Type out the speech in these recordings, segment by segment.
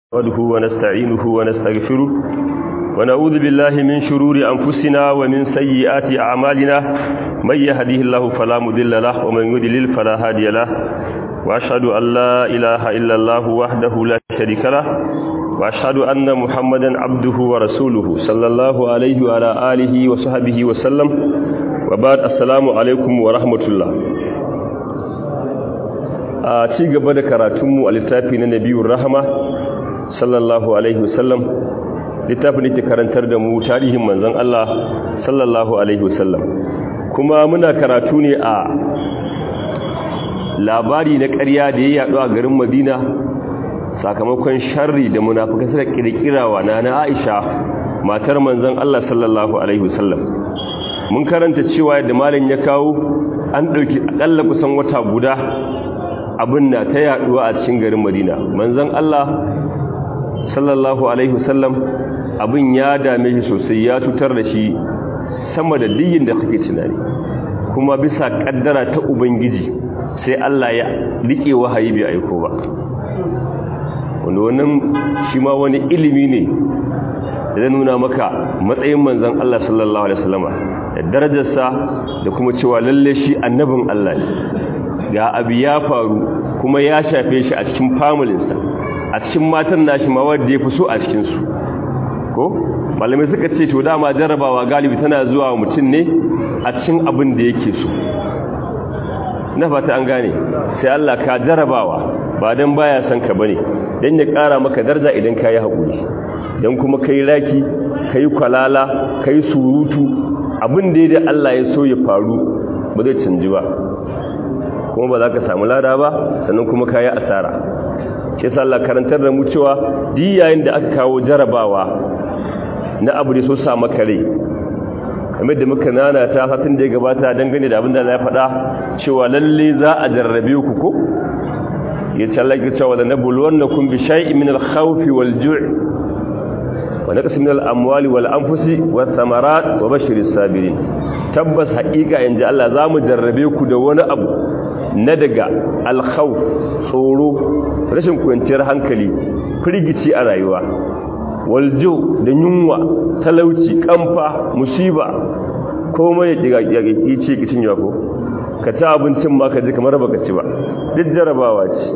نحمده ونستعينه ونستغفره ونعوذ بالله من شرور أنفسنا ومن سيئات أعمالنا من يهديه الله فلا مضل له ومن يضلل فلا هادي له وأشهد أن لا إله إلا الله وحده لا شريك له وأشهد أن محمدا عبده ورسوله صلى الله عليه وعلى آله وصحبه وسلم وبعد السلام عليكم ورحمة الله a ci gaba da karatunmu a littafi na nabiyun rahama sallallahu alaihi wasallam littafin da ke karantar da mu tarihin manzon Allah sallallahu alaihi wasallam kuma muna karatu ne a labari na ƙarya da ya yaɗu a garin Madina sakamakon sharri da munafukai suka kirkirawa na na Aisha matar manzon Allah sallallahu alaihi wasallam mun karanta cewa yadda malam ya kawo an ɗauki akalla kusan wata guda abin na ta yaduwa a cikin garin Madina manzon Allah sallallahu alaihi wasallam abin ya dame shi sosai ya tutar da shi sama da diyin da kake tunani kuma bisa kaddara ta ubangiji sai Allah ya rike wahayi bai aiko ba wanda wannan shi ma wani ilimi ne da zai nuna maka matsayin manzon Allah sallallahu alaihi wasallama da darajarsa da kuma cewa lalle shi annabin Allah ne ga abu ya faru kuma ya shafe shi a cikin familinsa a cikin matan nashi ma wanda ya fi so a cikinsu ko malamai suka ce to dama jarabawa galibi tana zuwa mutum ne a cikin abin da yake so na fata an gane sai Allah ka jarabawa ba dan baya son ka bane dan ya kara maka daraja idan ka yi haƙuri dan kuma kai raki kai kwalala kai surutu abin da ya Allah ya so ya faru ba zai canji ba kuma ba za ka samu lada ba sannan kuma ka yi asara ke sa Allah karantar da mu cewa yayin da aka kawo jarabawa na abu da so sa maka rai kamar da muka nana ta satin da ya gabata dangane da abin da ya faɗa cewa lalle za a jarrabe ku ko ya ce Allah ya cewa da nabluwannakum bi shay'in min al-khawfi wal-ju' wa naqsin min al-amwali wal-anfusi wath-thamarat wa bashiris sabirin tabbas haƙiƙa yanzu Allah za mu jarrabe ku da wani abu na daga alkhau tsoro rashin kwanciyar hankali firgici a rayuwa waljo da yunwa talauci kamfa musiba komai ya ce kicin yako ka ci abincin ma ka ji kamar baka ci ba duk jarabawa ce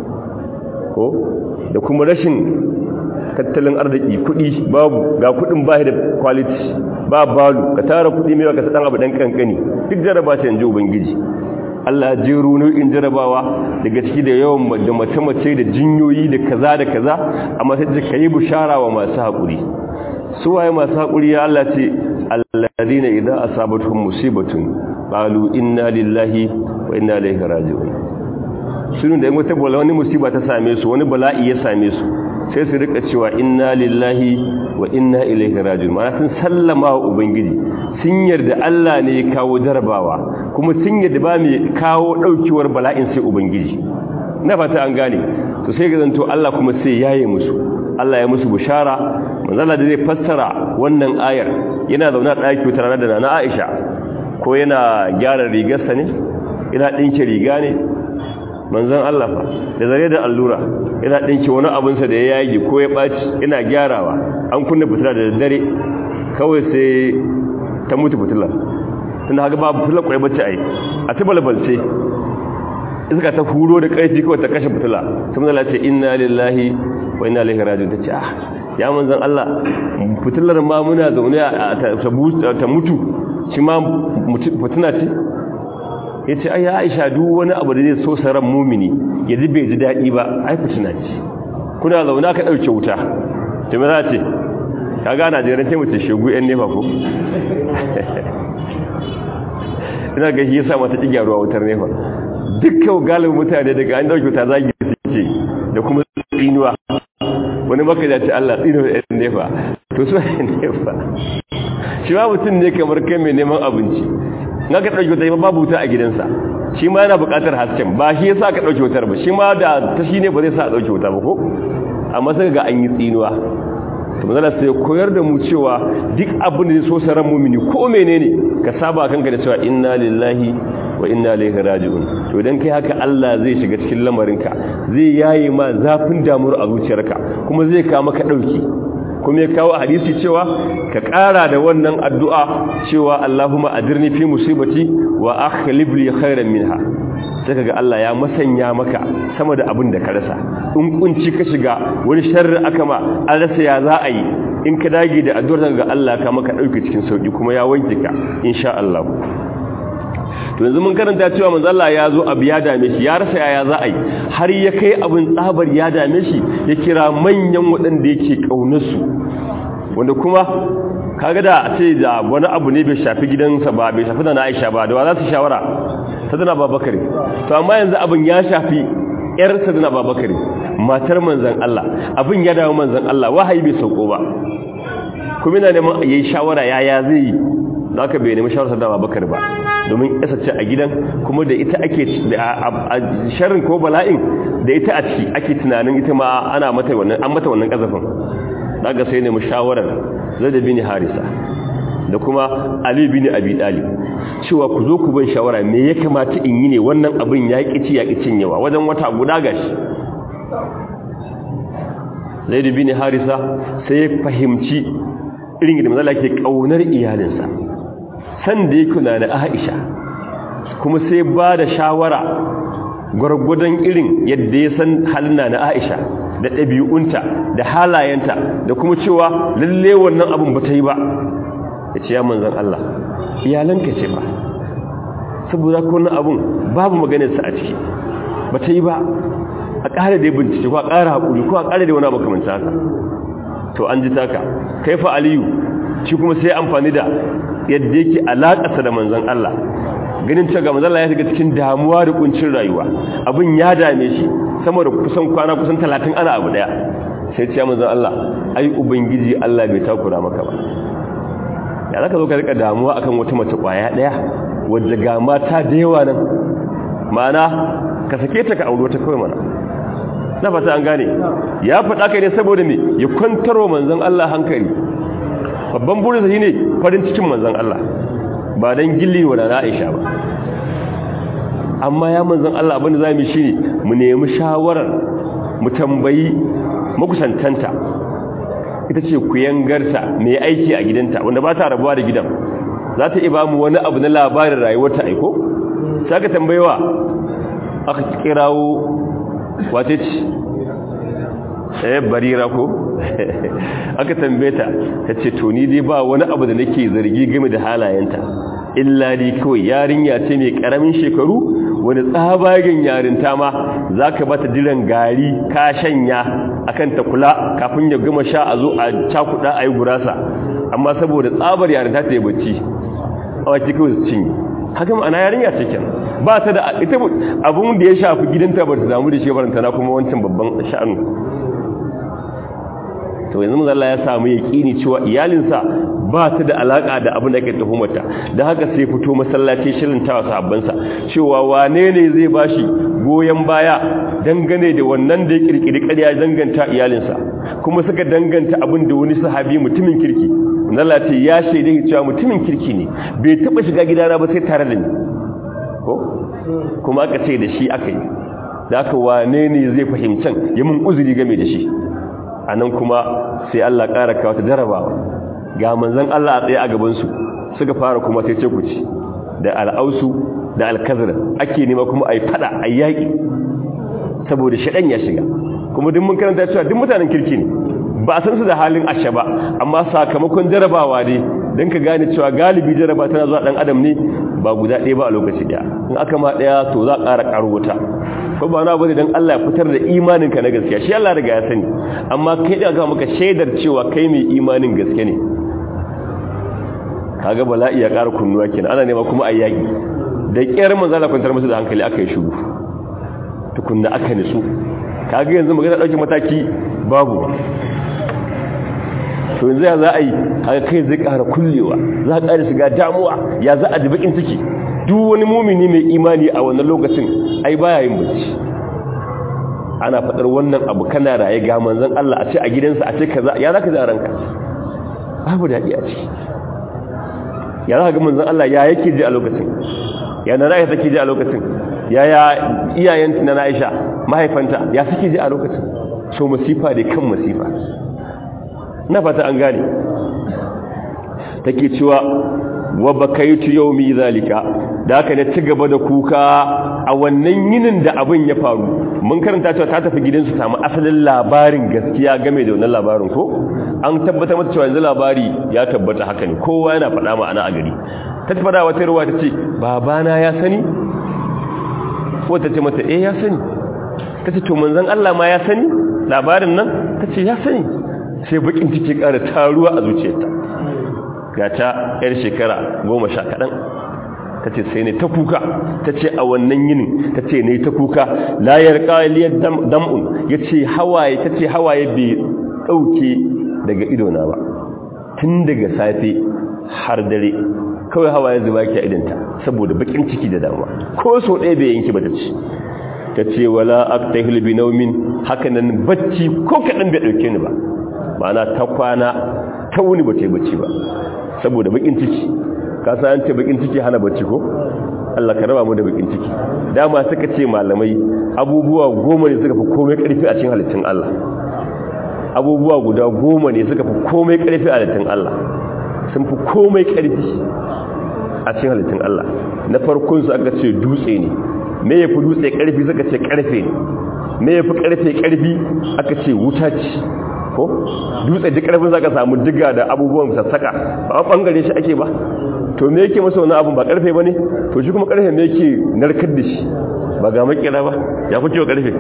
ko da kuma rashin tattalin arziki kudi babu ga kudin ba da quality ba balu ka tara kudi mai ka sadan abu dan kankani duk jaraba ce inji ubangiji Allah jero nau'in jarabawa daga ciki da yawan da mace-mace da jinyoyi da kaza da kaza amma sai ka yi bishara wa masu haƙuri su waye masu haƙuri ya Allah ce alladina idan asabatuhum musibatun qalu inna lillahi wa inna ilaihi raji'un sunu da wata bola wani musiba ta same su wani bala'i ya same su sai su rika cewa inna lillahi wa inna ilaihi raji'un ma'ana sun sallama wa ubangiji sun yarda Allah ne ya kawo jarabawa kuma sun yarda ba mai kawo daukewar bala'in sai ubangiji na fata an gane to sai ga zanto Allah kuma sai yaye musu Allah ya musu bushara manzala da zai fassara wannan ayar yana zauna daki wata rana da nana Aisha ko yana gyara rigarsa ne yana dinke riga ne manzon Allah fa da zare da allura yana dinke wani abinsa da ya yage ko ya baci yana gyarawa an kunna fitila da dare kawai sai ta mutu fitila tunda haka babu fitila kwai bace ai a ta balbalce iska ta huro da kaifi kawai ta kashe fitila sai manzon ce inna lillahi wa inna ilaihi raji'un tace ah ya manzon Allah fitilar ma muna zaune ta mutu shi ma fitina ce ya ce ai aisha duk wani abu da zai so saran mumini ya ji bai ji daɗi ba ai fitina ce kuna zauna ka ɗauke wuta ta me za ce ka gana jerin ce mace shegu yan nefa ko ina ga shi yasa mata ƙi gyaruwa wutar nefa dukkan galibin mutane daga an ɗauke wuta zagi suke da kuma tsinuwa wani maka da ce Allah tsinuwa yan nefa to su yan nefa shi ma mutum ne kamar kai mai neman abinci na ka ɗauki wuta babu wuta a gidansa shi ma yana buƙatar hasken ba shi yasa ka ɗauki wutar ba shi ma da ta shi ne ba zai sa a ɗauki wuta ba ko amma sai ga an yi tsinuwa to manzala sai koyar da mu cewa duk abin da so saran mumini ko menene ka saba kanka da cewa inna lillahi wa wa inna ilaihi raji'un to idan kai haka Allah zai shiga cikin lamarinka zai yaye ma zafin damuwar a zuciyarka kuma zai kawo maka dauki kuma ya kawo hadisi cewa ka ƙara da wannan addu'a cewa Allahumma adirni fi musibati wa akhlib li khairan minha sai kaga Allah ya masanya maka sama da abin da ka rasa in kunci ka shiga wani sharri aka ma an rasa ya za a yi in ka dage da addu'ar ga Allah ka maka dauke cikin sauki kuma ya wanke ka insha Allah to yanzu mun karanta cewa manzo Allah ya zo abu ya dame shi ya rasa yaya za a yi har ya kai abin tsabar ya dame shi ya kira manyan waɗanda yake kaunar su wanda kuma kaga da a ce da wani abu ne bai shafi gidansa ba bai shafi da na Aisha ba da wa za su shawara sadana Babakar to amma yanzu abin ya shafi yar sadana Babakar matar manzon Allah abin ya dawo manzon Allah wahayi bai sauko ba kuma ina neman yayi shawara yaya zai yi da aka bai nemi shawarar da Babakar ba domin yasa ce a gidan kuma da ita ake a sharrin ko bala'in da ita a ciki ake tunanin ita ma ana mata wannan an mata wannan kazafin daga sai nemi shawarar Zaid bin Harisa da kuma Ali bin Abi Talib cewa ku zo ku ban shawara me ya kamata in yi ne wannan abin ya kici ya kicin yawa wajen wata guda gashi Zaid bin Harisa sai ya fahimci irin da manzala ke kaunar iyalinsa san da yake na Aisha kuma sai ba da shawara gwargwadon irin yadda ya san halin na Aisha da ɗabi'unta da halayenta da kuma cewa lalle wannan abin ba ta yi ba ya ce ya manzan Allah iyalanka ce ba saboda ko wannan abin babu maganarsa a ciki ba ta yi ba a ƙara da bincike ko a ƙara haƙuri ko a ƙara da wani abu kamar haka to an ji taka kaifa aliyu shi kuma sai amfani da yadda yake alaƙarsa da manzan Allah ganin cewa ga manzan Allah ya shiga cikin damuwa da kuncin rayuwa abin ya dame shi sama da kusan kwana kusan talatin ana abu daya sai ce manzan Allah ai ubangiji Allah bai takura maka ba ya zaka zo ka rika damuwa akan wata mace kwaya daya wadda ga mata da yawa nan ma'ana ka sake ta ka aure wata kawai mana na fata an gane ya faɗa kai ne saboda me ya kwantarwa manzan Allah hankali babban burinsa shine farin cikin manzan Allah ba dan gilli wa da Aisha ba amma ya manzan Allah abinda za mu shi ne mu nemi shawarar mu tambayi makusantanta ita ce ku yangarta mai aiki a gidanta wanda ba ta rabuwa da gidan za ta iba mu wani abu na labarin rayuwarta aiko sai ka tambayewa aka kirawo wace ce eh barira ko aka tambaye ta ta ce to ni dai ba wani abu da nake zargi game da halayenta illa dai kawai yarinya ce mai karamin shekaru wani tsabagen yarinta ma za ka bata jiran gari ka shanya akan ta kula kafin ya gama sha a zo a cakuɗa a yi gurasa amma saboda tsabar yarinta ta yi bacci a wake kawai su cinye haka ma'ana yarinya ce kyan ba ta da ita abun da ya shafi gidanta ba ta damu da shi baranta na kuma wancan babban sha'anu to yanzu mazalla ya samu yaƙini cewa iyalinsa ba ta da alaƙa da abin da ake tuhumarta da haka sai fito masallaci shirin tawa sahabbansa cewa wane ne zai bashi goyon baya dangane da wannan da ya kirkiri ƙarya danganta iyalinsa kuma suka danganta abin da wani sahabi mutumin kirki Allah ce ya shaida cewa mutumin kirki ne bai taba shiga gidana ba sai tare da ni ko kuma aka ce da shi aka yi da aka wane ne zai fahimcin ya mun uzuri game da shi a nan kuma sai Allah ƙara kawo ta jarabawa ga manzan Allah a tsaye a gabansu suka fara kuma sai ce ku ci da al'ausu da alkazar ake nema kuma a yi fada a yaƙi saboda shaɗan ya shiga kuma duk mun karanta cewa duk mutanen kirki ne ba a san su da halin ashe ba amma sakamakon jarabawa ne don ka gane cewa galibi jaraba tana zuwa ɗan adam ne ba guda ɗaya ba a lokaci ɗaya in aka ma ɗaya to za a ƙara ƙaro wuta ko ba na bane don Allah ya fitar da imaninka na gaskiya shi Allah riga ya sani amma kai da ga maka shaidar cewa kai mai imanin gaske ne kaga bala'i ya ƙara kunnuwa kenan ana nema kuma a yaƙi da ƙyar manzo Allah kwantar musu da hankali aka yi shuru tukunna aka nisu kaga yanzu magana ɗauki mataki babu to yanzu ya za a yi haka kai zai ƙara kullewa za a ƙara shiga damuwa ya za a ji bakin ciki duk wani mumini mai imani a wannan lokacin ai baya yin bacci ana faɗar wannan abu kana raye ga manzon Allah a ce a gidansa a ce kaza ya zaka ji a ranka babu daɗi a ciki ya zaka ga manzon Allah ya yake ji a lokacin ya na Aisha take ji a lokacin yaya iyayen na Aisha mahaifanta ya suke ji a lokacin so masifa da kan masifa na fata an gane take cewa wa bakaitu yawmi zalika da haka ne ci gaba da kuka a wannan yinin da abin ya faru mun karanta cewa ta tafi gidansu samu asalin labarin gaskiya game da wannan labarin ko an tabbata mata cewa yanzu labari ya tabbata haka ne kowa yana faɗa ma'ana a gari ta tafi da wata ruwa ta ce babana ya sani ko ta ce mata eh ya sani ta ce to manzon Allah ma ya sani labarin nan ta ce ya sani sai bakin ciki ƙara taruwa a zuciyarta ga ta yar shekara goma sha kaɗan ta ce sai ne ta kuka ta ce a wannan yinin ta ce ne ta kuka layar ƙaliyar dam'un ya ce hawaye ta ce hawaye bai ɗauke daga idona ba tun daga safe har dare kawai hawaye zuba ke idanta saboda bakin ciki da damuwa ko so ɗaya bai yanki ba ta ce ta ce wala aktahil bi naumin hakanan bacci ko kaɗan bai ɗauke ni ba ma'ana ta kwana ta wuni ba ta yi bacci ba saboda bakin ciki ka san ce bakin ciki hana bacci ko Allah ka raba mu da bakin ciki dama suka ce malamai abubuwa goma ne suka fi komai karfi a cikin halittun Allah abubuwa guda goma ne suka fi komai karfi a halittun Allah sun fi komai karfi a cikin halittun Allah na farkon su aka ce dutse ne me yafi dutse karfi suka ce karfe ne me yafi karfe karfi aka ce wuta ce ko dutse duk karfin zaka samu diga da abubuwan sassaka ba a bangare shi ake ba to me yake masa wani abu ba karfe bane to shi kuma karfe me yake narkar da shi ba ga makira ba ya fi cewa karfe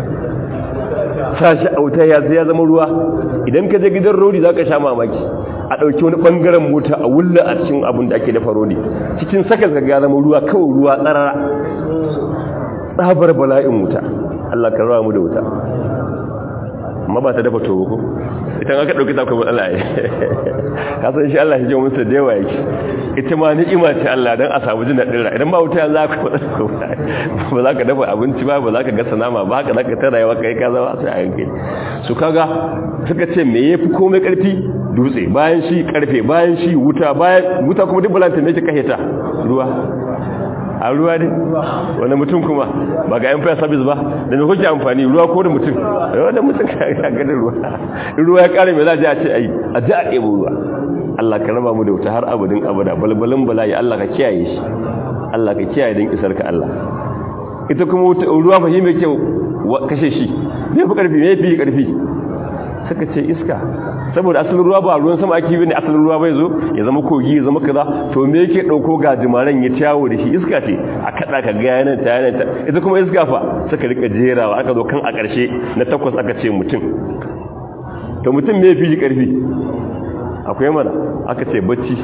sashi auta ya ya zama ruwa idan ka je gidan rodi zaka sha mamaki a dauki wani bangaren mota a wulla a cikin abun da ake dafa rodi cikin sakas ga ya zama ruwa kawai ruwa tsarara tsabar bala'in wuta Allah ka rawa mu da wuta amma ba ta dafa tobo ko ita aka dauki ta kuma Allah ya ka san shi Allah ya ji musu da yawa yake ita ma ni'ima ce Allah dan a samu jin dadin ra idan ba wuta yanzu aka ba za ka dafa abinci ba ba za ka gasa nama ba haka za ka tara yawa kai ka zama sai a yanke su kaga suka ce me yafi komai karfi dutse bayan shi karfe bayan shi wuta bayan wuta kuma duk balanta me yake kaheta ruwa a ruwa ne wani mutum kuma ba ga yan fire service ba da mai kuke amfani ruwa ko da mutum ruwa da mutum ka gada ruwa ruwa ya kare mai za a ji a ce ayi a ji a ɗebo ruwa Allah ka raba mu da wuta har abudin abada balbalin bala'i Allah ka kiyaye shi Allah ka kiyaye don isar ka Allah ita kuma ruwa fa shi mai kyau kashe shi me fi karfi me fi karfi suka ce iska saboda asalin ruwa ba ruwan sama ake bane asalin ruwa bai zo ya zama kogi ya zama kaza to me yake dauko gajimaren ya tawo da shi iska ce a kada ka ga yanan ta yanan ta ita kuma iska fa suka rika jerawa aka zo kan a karshe na takwas aka ce mutum to mutum me fi karfi akwai mana aka ce bacci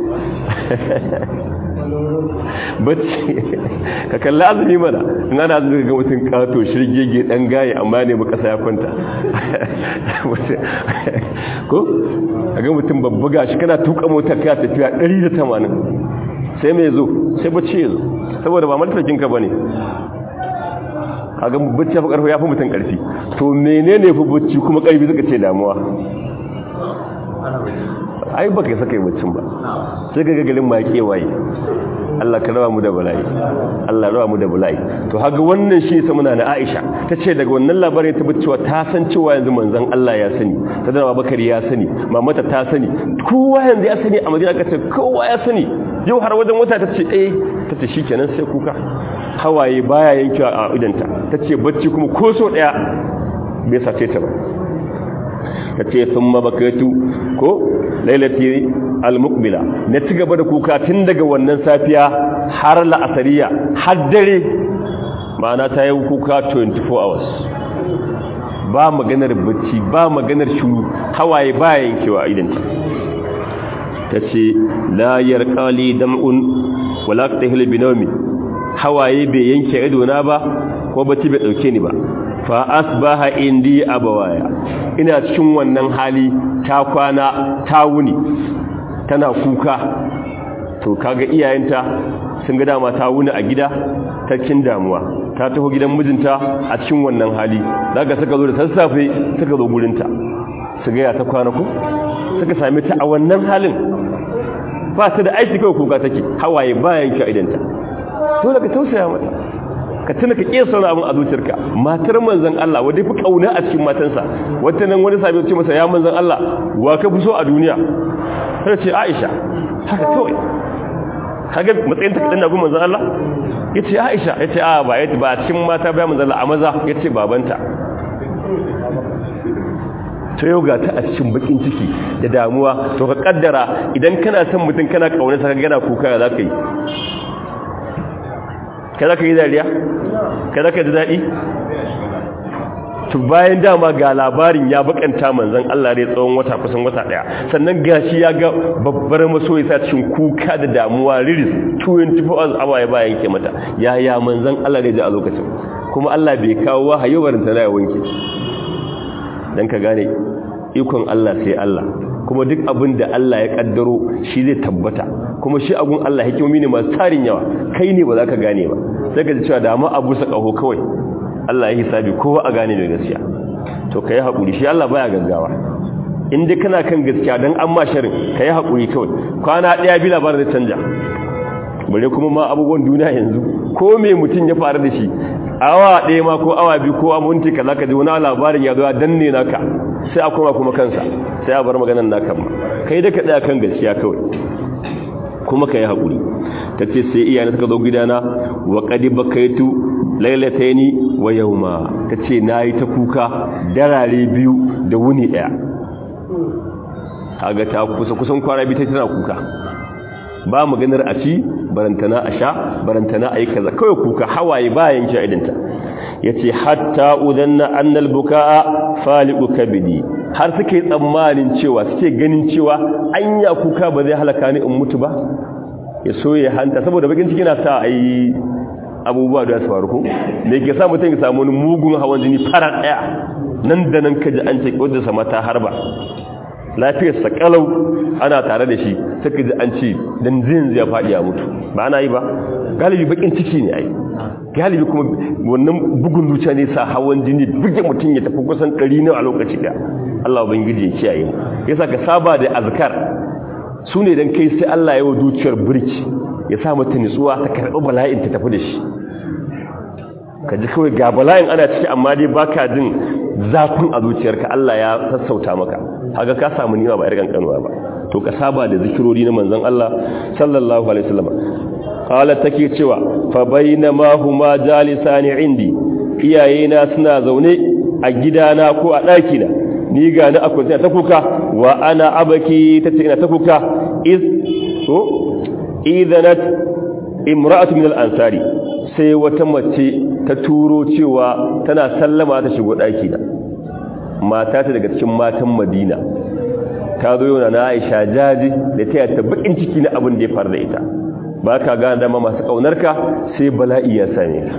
bacci ka kalli azumi mana in ana azumi ga mutum kato shirgege dan gaye amma ne mu kasa ya kwanta ko ga mutum babba gashi kana tuka motar ka tafiya 180 sai mai zo sai bacci ya zo saboda ba malfakin ka bane kaga bacci ya fi karfi ya fi mutum karfi to menene fi bacci kuma karfi suka ce damuwa ai baka yi saka yi baccin ba sai ga gagalin ma ya kewaye Allah ka rawa mu da bala'i Allah rawa mu da bala'i to haga wannan shi sa muna na Aisha tace daga wannan labarin ta cewa ta san cewa yanzu manzon Allah ya sani ta da Bakari ya sani mamata ta sani kowa yanzu ya sani a Madina kace kowa ya sani yau har wajen wata tace eh tace shikenan sai kuka hawaye baya yankewa a idanta tace bacci kuma ko so daya bai sace ta ba tace thumma bakatu ko lailati al-muqbila na ci gaba da kuka tun daga wannan safiya har la'asariya har dare ma'ana ta yi kuka 24 hours ba maganar bacci ba maganar shuru hawaye ba yankewa idan ta ce la yarqali dam'un wala tahil binawmi hawaye bai yanke idona ba ko bacci bai dauke ni ba fa asbaha indi abawaya ina cikin wannan hali ta kwana ta wuni tana kuka to kaga iyayenta sun ga dama ta wuni a gida ta cikin damuwa ta taho gidan mijinta a cikin wannan hali daga suka zo da sassafe suka zo gurinta su ga ya ta kwana ku suka same ta a wannan halin ba ta da aiki kawai kuka take hawaye bayan ki idanta dole ka tausaya mata ka tuna ka kiyasa wani abin a zuciyarka matar manzon Allah wadda fi kauna a cikin matansa wata nan wani sabi ce masa ya manzon Allah wa ka fi so a duniya sai ce Aisha haka kawai kaga matsayin ta kadan na gun manzon Allah yace Aisha yace a ba yace ba cikin mata ba manzon Allah a maza yace babanta to yau ga ta a cikin bakin ciki da damuwa to ka kaddara idan kana son mutum kana kaunarsa ka gana kuka za ka yi ka za ka yi dariya ka za ka ji daɗi to bayan dama ga labarin ya bakanta manzan Allah ne tsawon wata kusan wata ɗaya sannan gashi ya ga babbar masoyi sa cikin kuka da damuwa riris 24 hours awa ya bayan ke mata yaya manzan Allah ne ji a lokacin kuma Allah bai kawo wahayi barin ta na ya wanke dan ka gane ikon Allah sai Allah kuma duk abin da Allah ya kaddaro shi zai tabbata kuma shi agun Allah hikimomi ne masu tarin yawa kai ne ba za ka gane ba sai ka ji cewa da ma abu sa kaho kawai Allah ya hisabi kowa a gane mai gaskiya to ka yi haƙuri shi Allah baya gaggawa in dai kana kan gaskiya don an ma sharin ka yi haƙuri kawai kwana ɗaya bi labarin da canja bare kuma ma abubuwan duniya yanzu ko me mutum ya faru da shi awa ɗaya ma ko awa biyu ko aminti ka za ka ji wani labarin ya zo ya danne naka sai a koma kuma kansa sai a bar maganan naka ma kai da ka tsaya kan gaskiya kawai kuma ka yi haƙuri ta ce sai iyana suka zo gidana wa ƙadi bakaitu lailataini wa yauma ta ce na yi ta kuka darare biyu da wuni ɗaya kaga ta kusa kusan kwana biyu ta tana kuka ba maganar a ci barantana a sha barantana a yi kaza kawai kuka hawaye bayan ki idanta ya ce hatta udanna annal buka'a fali'u kabidi har suke tsammanin cewa suke ganin cewa anya kuka ba zai halaka ni in mutu ba ya so ya hanta saboda bakin ciki na sa a yi abubuwa da su faru ko me ke sa mutum ya samu wani mugun hawan jini fara daya nan da nan kaji an ce kodin sa mata harba lafiyar sa kalau ana tare da shi suka ji an ce dan zin zai fadi ya mutu ba ana yi ba galibi bakin ciki ne ai galibi kuma wannan bugun zuciya ne sa hawan jini buge mutum ya tafi kusan 100 ne a lokaci da Allah ubangiji ya kiyaye mu yasa ka saba da azkar su ne don kai sai Allah ya wa dukiyar birki ya sa mata nutsuwa ta karɓi bala'in ta tafi da shi ka ji kawai ga bala'in ana ciki amma dai baka jin zafin a zuciyarka Allah ya sassauta maka haka ka samu nima ba irgan kanuwa ba to ka saba da zikirori na manzon Allah sallallahu alaihi wasallam qala take cewa fa bainama huma jalisani indi iyayena suna zaune a gidana ko a ɗakina ni ga ni akwai ta kuka wa ana abaki tace ina ta kuka iz to idanat imra'atu min al-ansari sai wata mace ta turo cewa tana sallama ta shigo daki da mata ta daga cikin matan Madina ta zo yana na Aisha jaji da ta yata bakin ciki na abin da ya faru da ita ba ka gane dama masu kaunarka sai bala'i ya same ka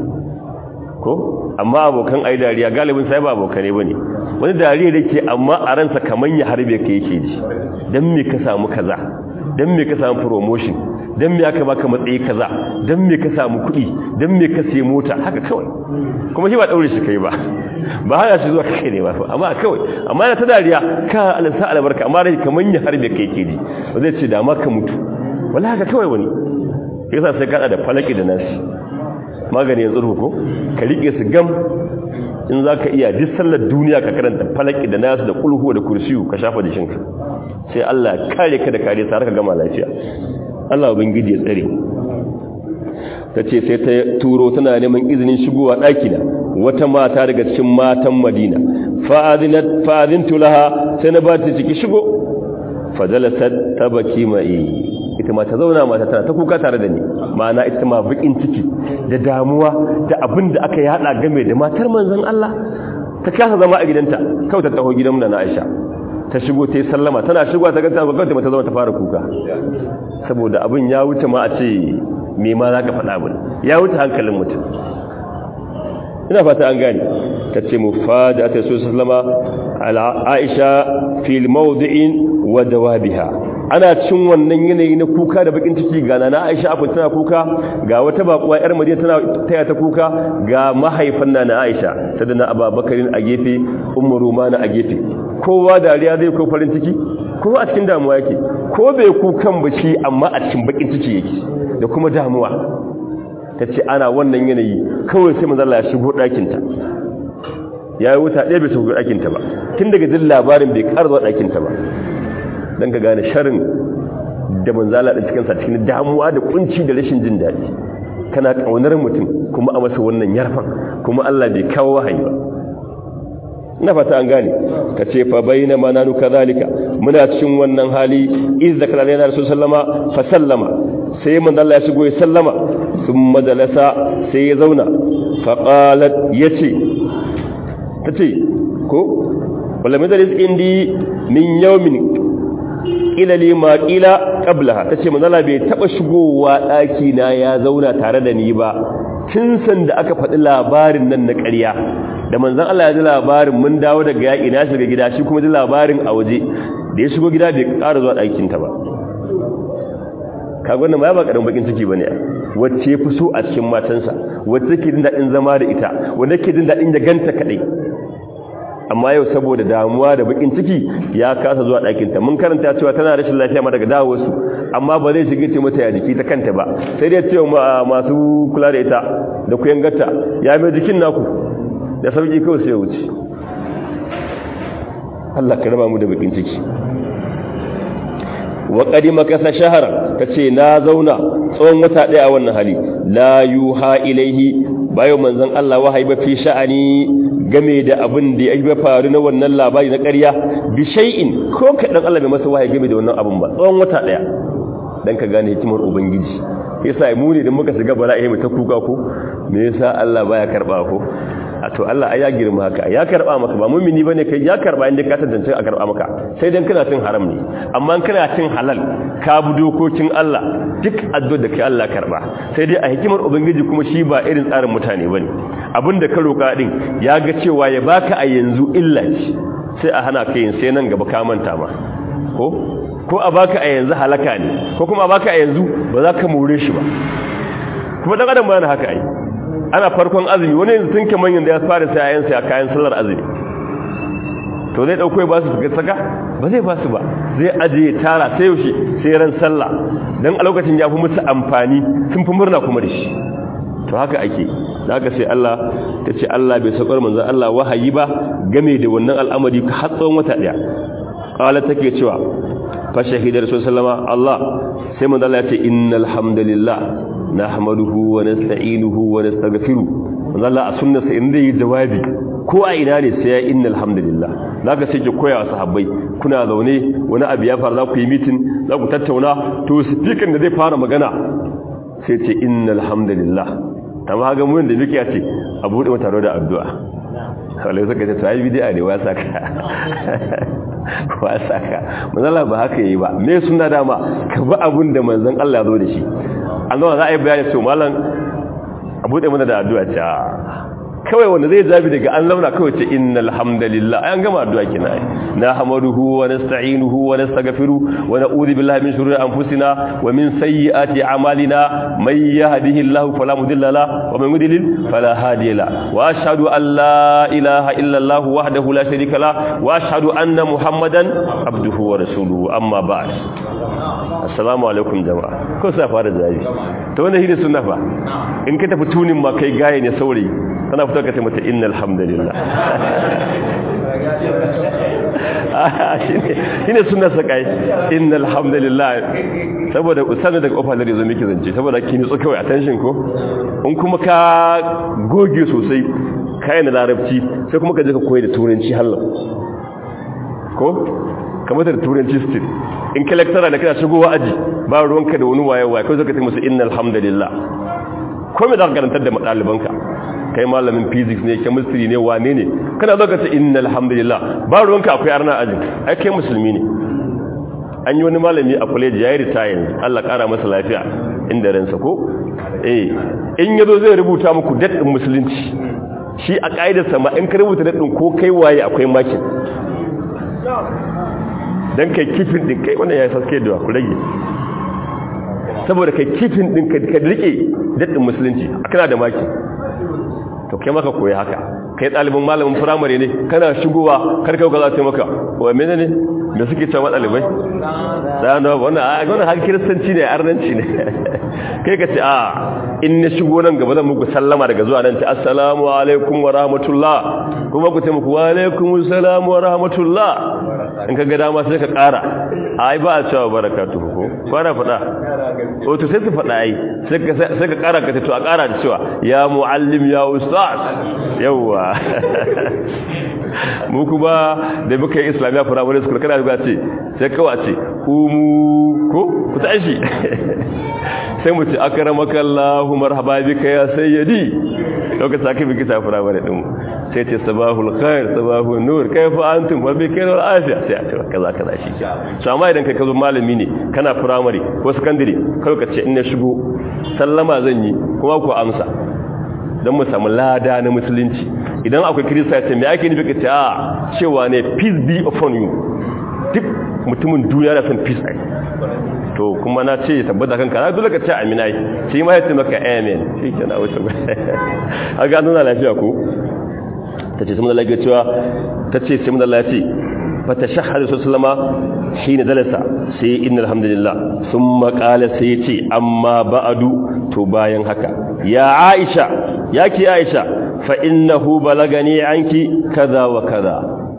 ko amma abokan ai dariya galibin sai ba abokane bane wani dariya da ke amma a ransa kaman ya harbe ka yake ji dan me ka samu kaza dan me ka samu promotion dan me aka baka matsayi kaza dan me ka samu kuɗi dan me ka sai mota haka kawai kuma shi ba daure shi kai ba ba hana shi zuwa kai ne ba amma kawai amma yana ta dariya ka alansa albarka amma rai kaman ya harbe ka yake ji ba zai ce da ma ka mutu wallahi haka kawai wani yasa sai kada da falaki da nasi magani ya tsuru ko ka rike su gam in za ka iya duk sallar duniya ka karanta falaki da nasu da kulhu da kursiyu ka shafa jikinka sai Allah kare ka da kare sa ka gama lafiya Allah ubangiji ya tsare ta ce sai ta turo tana neman izinin shigowa ɗakina wata mata daga cikin matan madina fa'azintu laha sai na ba ta ciki shigo fajalasar ta baki mai ita ma ta zauna mata tana ta kuka tare da ni ma'ana ita ma bakin ciki da damuwa da abin da aka yada game da matar manzon Allah ta kasa zama a gidanta kawai ta taho gidan na Aisha ta shigo ta yi sallama tana shigo ta ganta kawai ta zama ta fara kuka saboda abin ya wuce ma a ce me ma za ka faɗa abin ya wuce hankalin mutum ina fata an gane ta ce mu fada ta so sallama ala Aisha fil mawdi'in wa dawabiha ana cin wannan yanayi na kuka da bakin ciki ga nana Aisha afin tana kuka ga wata bakuwa yar Madina tana taya ta kuka ga mahaifan nana Aisha sadana Abubakarin a gefe Ummu Rumana a gefe kowa dariya zai ko farin ciki kowa a cikin damuwa yake ko bai kukan ba shi amma a cikin bakin ciki yake da kuma damuwa ta ce ana wannan yanayi kawai sai manzala ya shigo ɗakinta ya yi wuta ɗaya bai shigo ɗakinta ba tun daga jin labarin bai ƙara zuwa ɗakinta ba don ka gane sharin da manzala ɗin cikinsa cikin damuwa da kunci da rashin jin daɗi kana ƙaunar mutum kuma a masa wannan yarfan kuma Allah bai kawo wahayi ba na fata an gane ka ce fa bayna mananu kadhalika muna cikin wannan hali iz zakara lana rasul sallama fa sallama sai manzo Allah ya shigo ya sallama thumma jalasa sai ya zauna fa qalat yace tace ko wala majalis indi min yawmin ila li ma qila qablaha tace manzo Allah bai taba shigowa daki na ya zauna tare da ni ba tun san da aka faɗi labarin nan na ƙarya da manzan Allah ya ji labarin mun dawo daga yaƙi na shiga gida shi kuma ji labarin a waje da ya shigo gida bai ƙara zuwa ɗakinta ba kagon da ma ya ba ƙarin bakin ciki ba ne wacce ya fi so a cikin matansa wacce ke jin daɗin zama da ita wanda ke jin daɗin ya ganta kaɗai amma yau saboda damuwa da bakin ciki ya kasa zuwa ɗakinta mun karanta cewa tana rashin lafiya ma daga dawowarsu amma ba zai shiga ce mata ya jiki ta kanta ba sai dai cewa masu kula da ita da kuyan gata ya mai jikin naku da sauki kawai sai ya wuce Allah ka raba mu da bakin ciki wa qadima kasa shahara tace na zauna tsawon wata daya a wannan hali la yuha ilaihi bayo manzon Allah wahayi ba fi sha'ani game da abin da ya faru na wannan labari na ƙarya bi shay'in ko kadan Allah bai masa wahayi game da wannan abin ba tsawon wata daya dan ka gane hikimar ubangiji yasa mu ne da muka shiga bala'i mu ta kuka ko me yasa Allah baya karba ko a to Allah ai ya girma haka ya karba maka ba mumini bane kai ya karba inda ka tantance a karba maka sai dan kana cin haram ne amma kana cin halal ka bi dokokin Allah duk addu'ar da kai Allah karba sai dai a hikimar ubangiji kuma shi ba irin tsarin mutane bane abinda ka roka din ya ga cewa ya baka a yanzu illa ce sai a hana ka yin sai nan gaba ka manta ma ko ko a baka a yanzu halaka ne ko kuma a baka a yanzu ba za ka more shi ba kuma dan adam ba haka ai ana farkon azumi wani yanzu tun ke manyan da ya fara sai ayansa ya kayan sallar azumi to zai dauko ba su ga saka ba zai ba su ba zai ajiye tara sai yaushe sai ran sallah dan a lokacin ya fi musu amfani sun fi murna kuma da shi to haka ake haka sai Allah ta ce Allah bai saukar manzon Allah wahayi ba game da wannan al'amari har tsawon wata daya qala take cewa fa shahidar sallama Allah sai manzon Allah ya ce innal hamdalillah nahmaduhu wa nasta'inuhu wa nastaghfiruh Allah a sunnarsa in zai yi jawabi ko a ina ne sai ya innal hamdalillah zaka sai ki koya wa sahabbai kuna zaune wani abu ya faru za ku yi meeting za ku tattauna to speaker da zai fara magana sai ce innal hamdalillah amma ga mun da muke ce a bude mu taro da addu'a kallai suka ce to ai bid'a ne wasa ka wasa ka manzon Allah ba haka yayi ba me sunna dama ka bi abun da manzon Allah zo da shi an zama za a yi bayani su malam a buɗe mana da addu'a ce kawai wanda zai zabi daga an launa kawai ce innal hamdalillah an gama addu'a kina ai na hamaduhu wa nasta'inuhu wa nastaghfiru wa na'udhu billahi min shururi anfusina wa min sayyiati a'malina may yahdihillahu fala mudilla la wa man yudlil fala hadiya la wa ashhadu an la ilaha illa allah wahdahu la sharika la wa ashhadu anna muhammadan abduhu wa rasuluhu amma ba'd assalamu alaikum jama'a ko sai fara jaji to wannan shine sunna fa in ka tafi tunin ma kai gaye ne saurayi kana fito ka ce mata innal hamdalillah shine sunna sakai innal hamdalillah saboda usana daga ofar da zo miki zance saboda kin nutsu kawai attention ko in kuma ka goge sosai kai na larabci sai kuma ka je ka koyi da turanci hallo ko kamar da turanci still in ka lecturer da kana shigowa aji ba ruwanka da wani waye waye kai zaka ce musu innal hamdalillah ko me zaka karantar da ɗalibanka kai malamin physics ne chemistry ne wane ne kana zaka ce innal hamdalillah ba ruwanka akwai arna ajin ai kai musulmi ne an yi wani malami a college yayi retire Allah kara masa lafiya inda ransa ko eh in yazo zai rubuta muku date din musulunci shi a kaidarsa ma in ka rubuta date din ko kai waye akwai makin dan kai kifin din kai wannan yayi saske da ku rage saboda kai kifin din ka rike daddin musulunci kana da maki to kai maka koyi haka kai dalibin malamin firamare ne kana shigowa karkau ga za ta maka wa menene da suke cewa ɗalibai tsano wannan har kiristanci ne arnanci ne kai ka ce a in na shigo nan gaba zan muku sallama daga zuwa nan ce assalamu alaikum wa rahmatullah kuma ku ce muku wa alaikum assalamu wa rahmatullah in ka ga dama sai ka ƙara ai ba a cewa barakatu ko kwana faɗa o to sai su faɗa ai sai ka ƙara ka ce to a ƙara da cewa ya muallim ya ustaz yawwa mu kuma da muka yi islamiyya firamare school kana zuwa ce sai kawai ce umu ko ku tashi sai mu ce akramaka Allahu marhaba bika ya sayyidi lokacin aka biki ta firamare din sai ce sabahul khair sabahun nur kaifa antum wa bika wal afiya sai a ce kaza kaza shi so amma idan kai ka zo malami ne kana firamare ko secondary kai ka ce in na shigo sallama zan yi kuma ku amsa don mu samu lada na musulunci idan akwai kirista ya ce mai ake nufi ka ce a cewa ne peace be upon you duk mutumin duniya na son peace ai to kuma na ce tabbata kanka na dole ka ce amina yi shi ma ya ce maka amen shi ke na wuce a ga nuna lafiya ko ta ce samun lafiya cewa ta ce samun lafiya ce fata shahar da sallama shi ne dalasa sai inna alhamdulillah sun makala sai ce amma ba'adu to bayan haka ya aisha ya ki aisha fa innahu balagani anki kaza wa kaza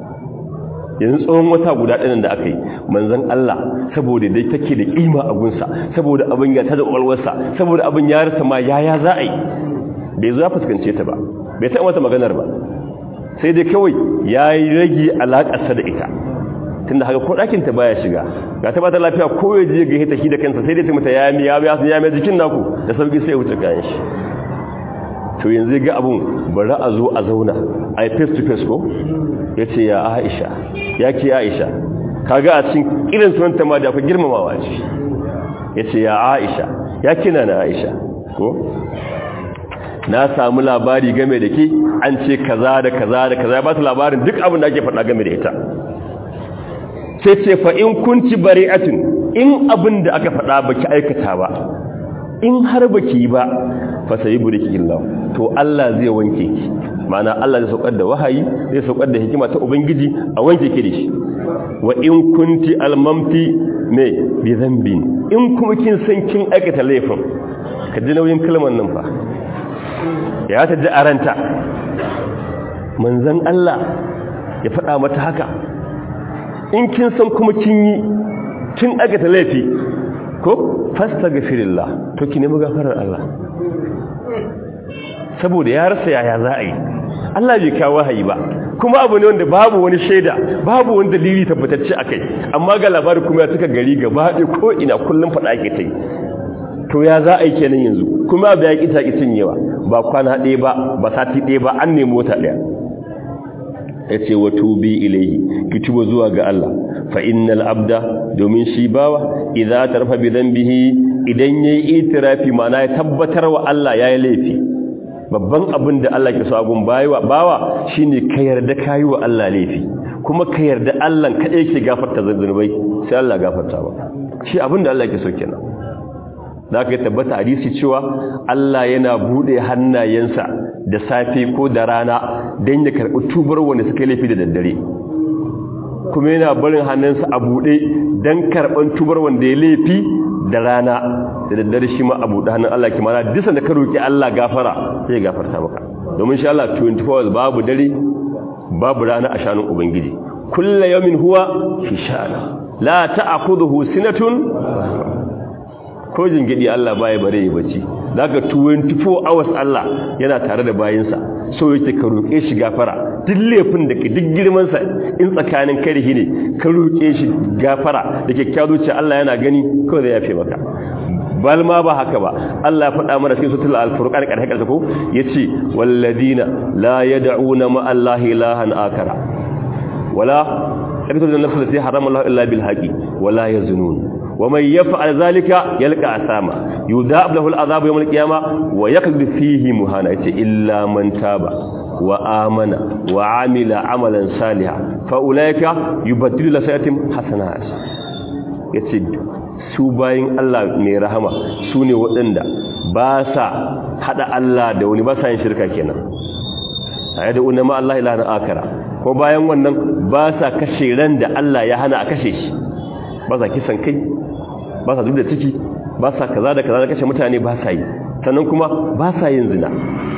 yanzu tsohon wata guda ɗanin da aka yi manzan Allah saboda dai take da ƙima a gunsa saboda abin ya ta da ƙwalwarsa saboda abin ya rasa ma yaya za a yi bai zo ya fuskance ta ba bai taɓa mata maganar ba sai dai kawai ya yi rage alaƙarsa da ita tunda haka ko ɗakinta baya shiga ga ta bata lafiya ko ya je ga hita shi da kansa sai dai ta mata ya mi ya ya mai jikin naku da sauki sai ya wuce kayan shi to yanzu ga abun bari a zo a zauna a yi face to face ko ya ce ya aisha ya ke aisha kaga a cikin irin sunanta ma da ku girmamawa ce ya ce ya aisha ya kina na aisha ko na samu labari game da ke an ce kaza da kaza da kaza ya ba su labarin duk abin da ake faɗa game da ita sai ce fa in kunci bari'atin in abin da aka faɗa baki aikata ba in har baki ba fa sayi buriki illahu to Allah zai wanke ki ma'ana Allah zai saukar da wahayi zai saukar da hikima ta ubangiji a wanke ki da shi wa in kunti almamti me bi dhanbin in kuma kin san kin aikata laifin ka ji nauyin kalmar nan fa ya ta ji aranta manzon Allah ya faɗa mata haka in kin san kuma kin yi kin aikata laifi ko fastaghfirillah to ki nemi gafarar Allah saboda ya rasa yaya za a yi Allah bai kawo wahayi ba kuma abu ne wanda babu wani shaida babu wani dalili tabbatacce akai amma ga labari kuma ya cika gari gaba ɗaya ko ina kullum faɗa ake ta yi to ya za a yi kenan yanzu kuma abu ya ƙi ta ƙi cinyewa ba kwana ɗaya ba ba sati ɗaya ba an nemi wata ɗaya ya ce wa tubi ilaihi ki tuba zuwa ga Allah fa innal abda domin shi bawa idza tarfa bi dhanbihi idan yayi itirafi ma'ana ya tabbatar wa Allah yayi laifi babban abin da Allah ke so agun bawa bawa shine ka yarda kai wa Allah laifi kuma ka yarda Allah kadai yake gafarta zunubai sai Allah gafarta maka shi abin da Allah ke so kenan da aka tabbata hadisi cewa Allah yana bude hannayensa da safe ko da rana don ya karɓi tubar wanda suka laifi da daddare kuma yana barin hannunsa a buɗe don karɓar tubar wanda ya laifi da rana da daddare shi ma a buɗe hannun Allah ki mana disan da ka roƙi Allah gafara sai ya gafarta maka domin shi Allah 24 hours babu dare babu rana a shanun ubangiji kulla yawmin huwa fi sha'ana la ta'khudhuhu sinatun ko jingidi Allah baya bare ya bacci daga 24 hours Allah yana tare da bayinsa so yake ka roƙe shi gafara duk laifin da ke duk girman sa in tsakanin karihi ne ka roƙe shi gafara da kyakkyawa zuciya Allah yana gani ko zai yafe maka bal ma ba haka ba Allah ya faɗa mana cikin suratul al-furqan ƙarshe ƙarshe ko yace walladina la yad'una ma Allah ilahan akara wala yaqtuluna nafsa allati harama Allah illa bil haqi wala yazunun ومن يفعل ذلك يلقى عثاما يذاب له العذاب يوم القيامه ويخلد فيه مهانا الا من تاب وآمن وعمل عملا صالحا فاولئك يبدل له سيئاتهم حسنات yace su bayin Allah mai rahama su ne waɗanda ba sa hada Allah da wani ba sa yin shirka kenan ayada unna ma Allah ilaha akara ko bayan wannan ba sa kashe ran da Allah ya hana a kashe shi ba sa kisan kai ba sa da ciki ba sa kaza da kaza da kashe mutane ba sa yi sannan kuma ba sa yin zina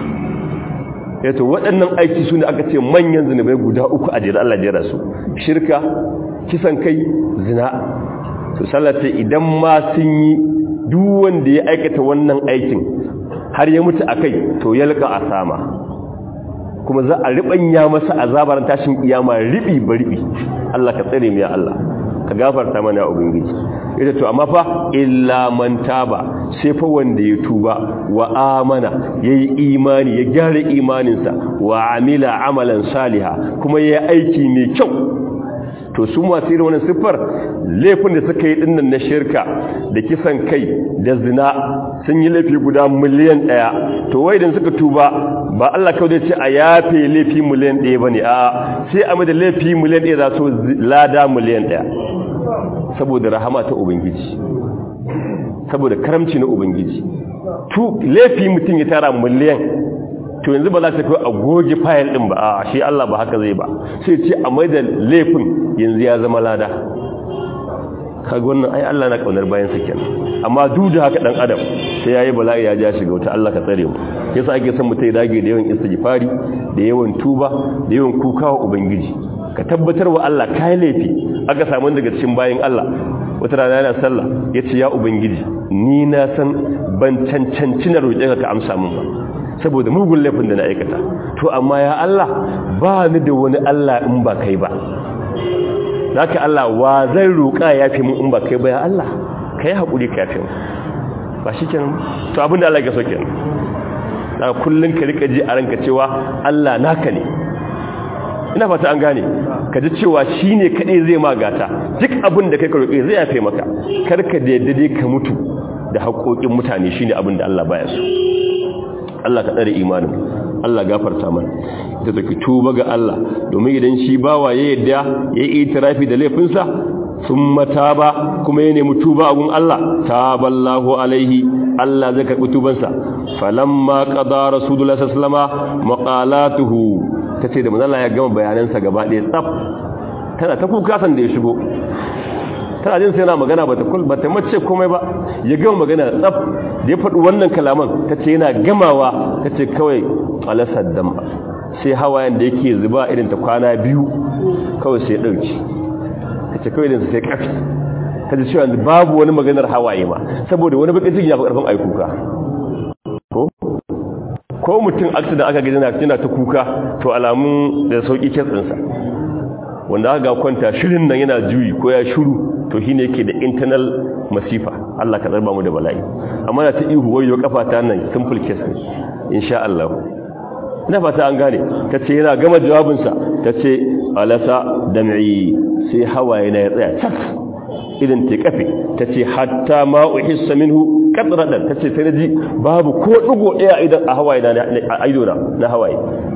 yato waɗannan aiki su ne aka ce manyan zinubai guda uku a jere Allah jera su shirka kisan kai zina to sallata idan ma sun yi duk wanda ya aikata wannan aikin har ya mutu akai to yalka asama kuma za a ribanya masa azabar tashin kiyama ribi ba ribi Allah ka tsare mu ya Allah ka gafarta mana ubangiji ita to amma fa illa man taba sai fa wanda ya tuba wa amana yayi imani ya gyara imaninsa wa amila amalan saliha kuma yayi aiki mai kyau to su masu irin wannan siffar laifin da suka yi dinnan na shirka da kisan kai da zina sun yi laifi guda miliyan ɗaya to wai idan suka tuba ba Allah kawai zai ce a yafe laifi miliyan ɗaya ba ne a sai a da laifi miliyan ɗaya za su lada miliyan ɗaya saboda rahama ta ubangiji saboda karamci na ubangiji tu laifi mutum ya tara miliyan to yanzu ba za ta kai a goge fayil din ba a shi Allah ba haka zai ba sai ce a mai da laifin yanzu ya zama lada kaga wannan ai Allah na kaunar bayan sa kenan amma duk da haka dan adam sai yayi bala'i ya ja shiga wata Allah ka tsare mu yasa ake son mutai dage da yawan istighfari da yawan tuba da yawan kuka wa ubangiji ka tabbatar wa Allah kai laifi aka samu daga cikin bayin Allah wata rana yana sallah yace ya ubangiji ni na san ban cancanci na roƙe ka ka amsa min ba saboda mugun laifin da na aikata to amma ya Allah ba ni da wani Allah in ba kai ba zaka Allah wa zai roƙa ya fi mun in ba kai ba ya Allah kai haƙuri ka fi ba shi kenan to abinda Allah ya so kenan da kullun ka rika ji a ranka cewa Allah naka ne ina fata an gane ka ji cewa shine kadai zai magata duk abin da kai ka roƙe zai yafe maka kar ka da yadda dai ka mutu da haƙoƙin mutane shine abin da Allah baya so Allah ka tsare imanin Allah gafarta mana ita take tuba ga Allah domin idan shi bawa ya yadda ya yi itirafi da laifinsa sun mataba kuma ya nemi tuba a gun Allah taballahu alaihi Allah zai karɓi tubansa falamma qada rasulullah sallallahu alaihi wasallam maqalatuhu tace da manzo ya gama bayanansa gaba ɗaya tsaf tana ta kuka san da ya shigo tana jin sai yana magana bata kul bata mace komai ba ya gama magana tsaf da ya faɗi wannan kalaman tace yana gamawa tace kawai alasad dam sai hawayen da yake zuba irin ta kwana biyu kawai sai dauki tace kawai din sai kafi tace cewa babu wani maganar hawaye ma saboda wani bakin ciki ya fi karfin aikuka ko ko mutum accident aka ga yana ta kuka to alamun da sauki kitsinsa wanda aka ga kwanta shirin nan yana juyi ko ya shuru to shi ne yake da internal masifa Allah ka zarba mu da bala'i amma da ta ihu wayo kafa ta nan simple case ne insha Allah ina fata an gane tace yana gama jawabinsa tace alasa dam'i sai hawaye na ya tsaya tas idan ta kafe tace hatta ma uhissa minhu qadradan tace sai naji babu ko digo daya idan a hawaye na a ido na na hawaye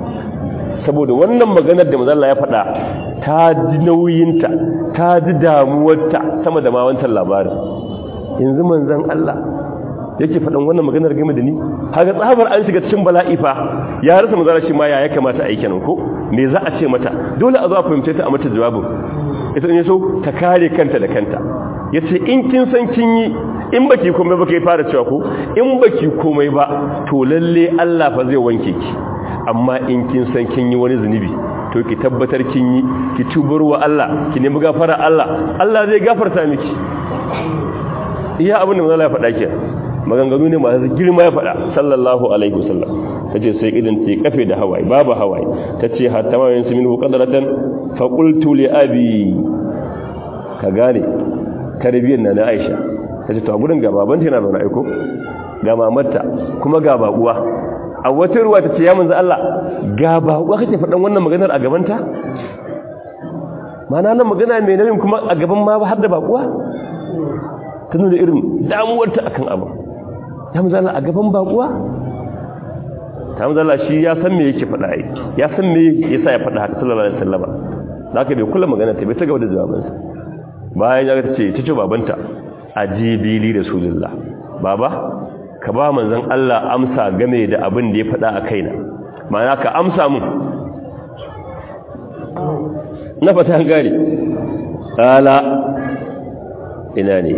saboda wannan maganar da manzo Allah ya faɗa ta ji nauyinta ta ji damuwarta sama da ma wancan labarin yanzu manzon Allah yake faɗan wannan maganar game da ni haka tsabar an shiga cikin bala'i fa ya rasa manzara shi ma ya ya kamata a yi kenan ko me za a ce mata dole a zo a fahimce ta a mata jawabin ita ne so ta kare kanta da kanta yace in kin san kin yi in baki komai ba kai fara cewa ko in baki komai ba to lalle Allah fa zai wanke ki amma in kin san kin yi wani zunubi to ki tabbatar kin yi ki tubar wa Allah ki nemi gafara Allah Allah zai gafarta miki iya abin da manzo Allah ya faɗa ke maganganu ne masu girma ya faɗa sallallahu alaihi wasallam tace sai idan ta kafe da hawaye babu hawaye tace hatta ma yansu minhu qadratan fa qultu li abi ka gane tarbiyyar na na Aisha tace to a gurin ga babanta yana zaune aiko ga mamarta kuma ga babuwa a wata ruwa ta ce ya manzo Allah ga babuwa kake faɗan wannan maganar a gabanta mana nan magana mai nauyin kuma a gaban ma har da babuwa ta nuna irin damuwarta akan abu ya manzo Allah a gaban babuwa ta manzo Allah shi ya san me yake faɗa ai ya san me yasa ya faɗa haka sallallahu alaihi wasallam zaka bai kula magana ta bai ta gaba da jawabansa bayan ya ce ta ce babanta ajibili rasulullah baba ka ba manzon Allah amsa game da abin da ya faɗa a kaina ma'ana ka amsa mun na fata gari ala ina ne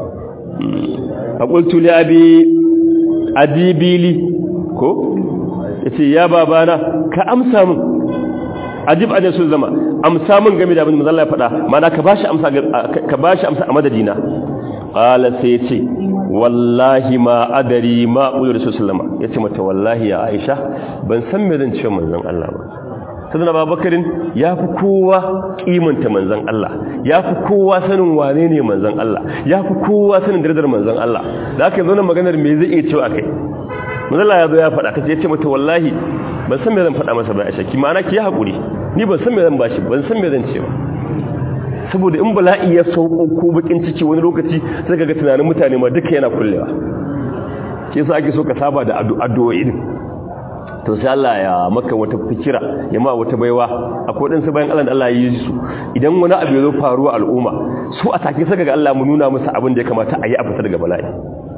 a ƙultu li abi adibili ko ya ce ya babana ka amsa min ajib a sun zama amsa min game da abin da mazalla ya faɗa mana ka bashi amsa ka bashi amsa a madadina qala sai ya ce wallahi ma adari ma qulu rasul sallama yace mata wallahi ya aisha ban san me zan ce manzon Allah ba sayyidina babakarin yafi kowa kimanta manzon Allah yafi kowa sanin wane ne manzon Allah yafi kowa sanin darajar manzon Allah da aka zo nan maganar me zai iya cewa akai manzon Allah ya zo ya faɗa kace yace mata wallahi ban san me zan faɗa masa ba aisha ki ma'ana ki hakuri ni ban san me zan bashi ban san me zan ce ba saboda in bala'i ya sauko ko bakin ciki wani lokaci sai kaga tunanin mutane ma duka yana kullewa ke yasa ake so ka saba da addu'o'i din to sai Allah ya maka wata fikira ya ma wata baiwa akwai dan bayan Allah da Allah ya yi su idan wani abu ya zo faruwa al'umma su a take saka ga Allah mu nuna musu abin da ya kamata a yi a fita daga bala'i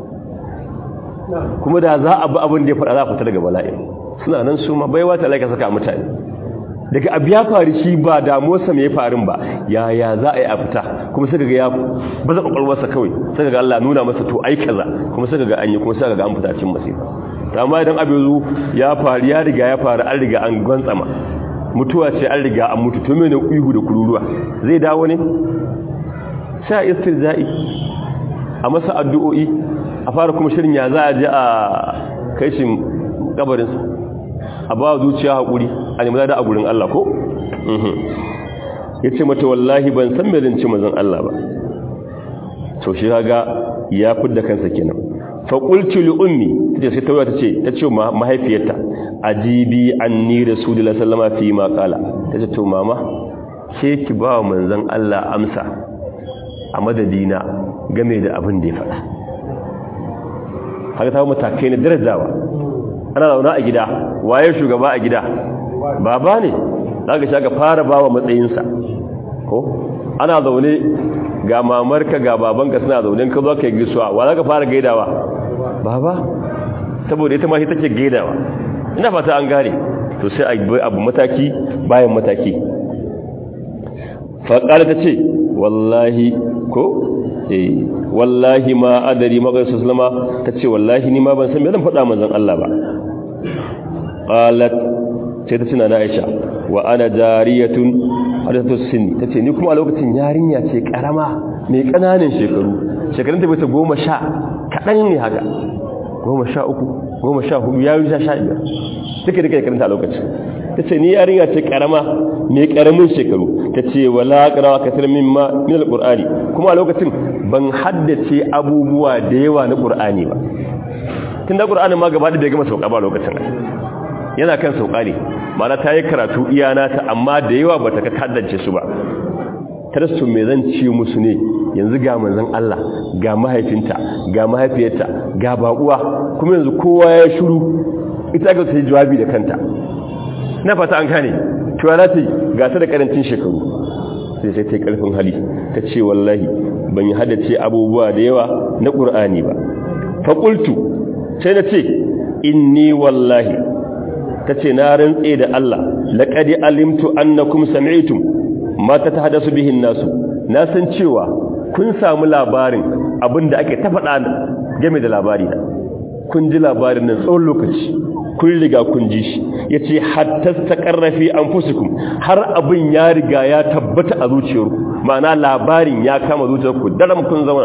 kuma da za a bi abin da ya faɗa za a fita daga bala'i suna nan su ma baiwa ta laika saka mutane daga abu ya faru shi ba damuwarsa mai farin ba yaya za a yi a fita kuma sai ga ya baza kwakwalwarsa kawai sai ga Allah nuna masa to ai kaza kuma sai ga an yi kuma sai ga an fita cikin masifa to amma idan abu yazo ya faru ya riga ya faru an riga an gwantsama mutuwa ce an riga an mutu to mene ihu da kururuwa zai dawo ne sai istirza'i a masa addu'o'i a fara kuma shirin ya za a je a kai shi kabarinsa a ba zuciya haƙuri a nemi da a gurin Allah ko? ya ce mata wallahi ban san mai rinci mazan Allah ba to shi haga ya fidda kansa kenan faƙulci li'ummi ta ce ta ta ce ta ce mahaifiyarta ajibi an ni rasulullah sallama fi ma kala ta ce to mama ke ki ba wa manzan Allah amsa a madadina game da abin da ya faɗa haka ta matakai na darajawa ana zauna a gida waye shugaba a gida baba ne zaka shaka fara bawa matsayinsa ko ana zaune ga mamarka ga babanka suna zaune ka zo kai gisuwa wa zaka fara gaidawa baba saboda ita ma shi take gaidawa ina fata an gane to sai a abu mataki bayan mataki faƙar ta ce wallahi ko eh wallahi ma adari magana sallama ta ce wallahi ni ma ban san me zan faɗa manzon Allah ba qalat sai ta tuna na Aisha wa ana jariyatun hadatu sinni tace ni kuma a lokacin yarinya ce karama mai kananan shekaru shekarun ta bai ta goma sha kadan ne haka goma sha uku goma sha hudu ya yi sha sha biyar duka duka shekarun ta a lokacin tace ni yarinya ce karama mai karamin shekaru tace wala qarawa kasar mimma min alqur'ani kuma a lokacin ban haddace abubuwa da yawa na qur'ani ba tunda qur'ani ma gaba da bai gama sauka ba lokacin yana kan sauka ne mana ta yi karatu iyana ta amma da yawa ba ta kaddance su ba tarasu me zan ci musu ne yanzu ga manzon Allah ga mahaifinta ga mahaifiyarta ga baƙuwa kuma yanzu kowa ya shiru ita ga ta yi jawabi da kanta na fata an gane cewa za ta yi gasa da karancin shekaru sai sai ta yi karfin hali ta ce wallahi ban yi haddace abubuwa da yawa na ƙur'ani ba faƙultu sai na ce inni wallahi ta ce na rantse da Allah laƙadi alimtu annakum sami'tum ma ta tahaddasu bihin nasu na san cewa kun samu labarin abinda ake ta faɗa game da labari na kun ji labarin nan tsawon lokaci kun riga kun ji shi yace hatta taqarrafi anfusukum har abin ya riga ya tabbata a zuciyarku ma'ana labarin ya kama zuciyarku daram kun zama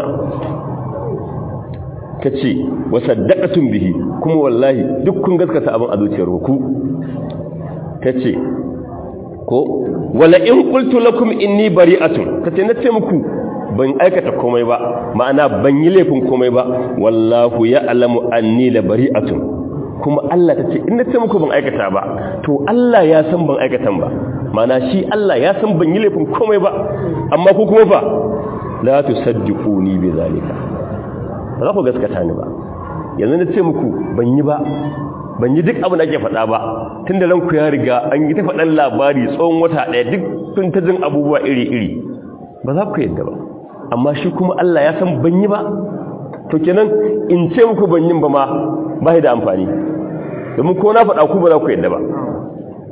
ta ce wa saddaqatum bihi kuma wallahi duk kun gaskata abin a zuciyar ku ta ce ko wala in qultu lakum inni bari'atun ta ce nace muku ban aikata komai ba ma'ana ban yi laifin komai ba wallahu ya'lamu anni la bari'atun kuma Allah ta ce in nace muku ban aikata ba to Allah ya san ban aikatan ba ma'ana shi Allah ya san ban yi laifin komai ba amma ku kuma fa la tusaddiquni bi zalika ba za ku gaskata ni ba yanzu na ce muku ban yi ba ban yi duk abin da ake faɗa ba tun da ranku ya riga an yi ta faɗan labari tsawon wata ɗaya duk tun ta jin abubuwa iri-iri ba za ku yadda ba amma shi kuma Allah ya san ban yi ba to kenan in ce muku ban yin ba ma ba da amfani domin ko na faɗa ku ba za ku yadda ba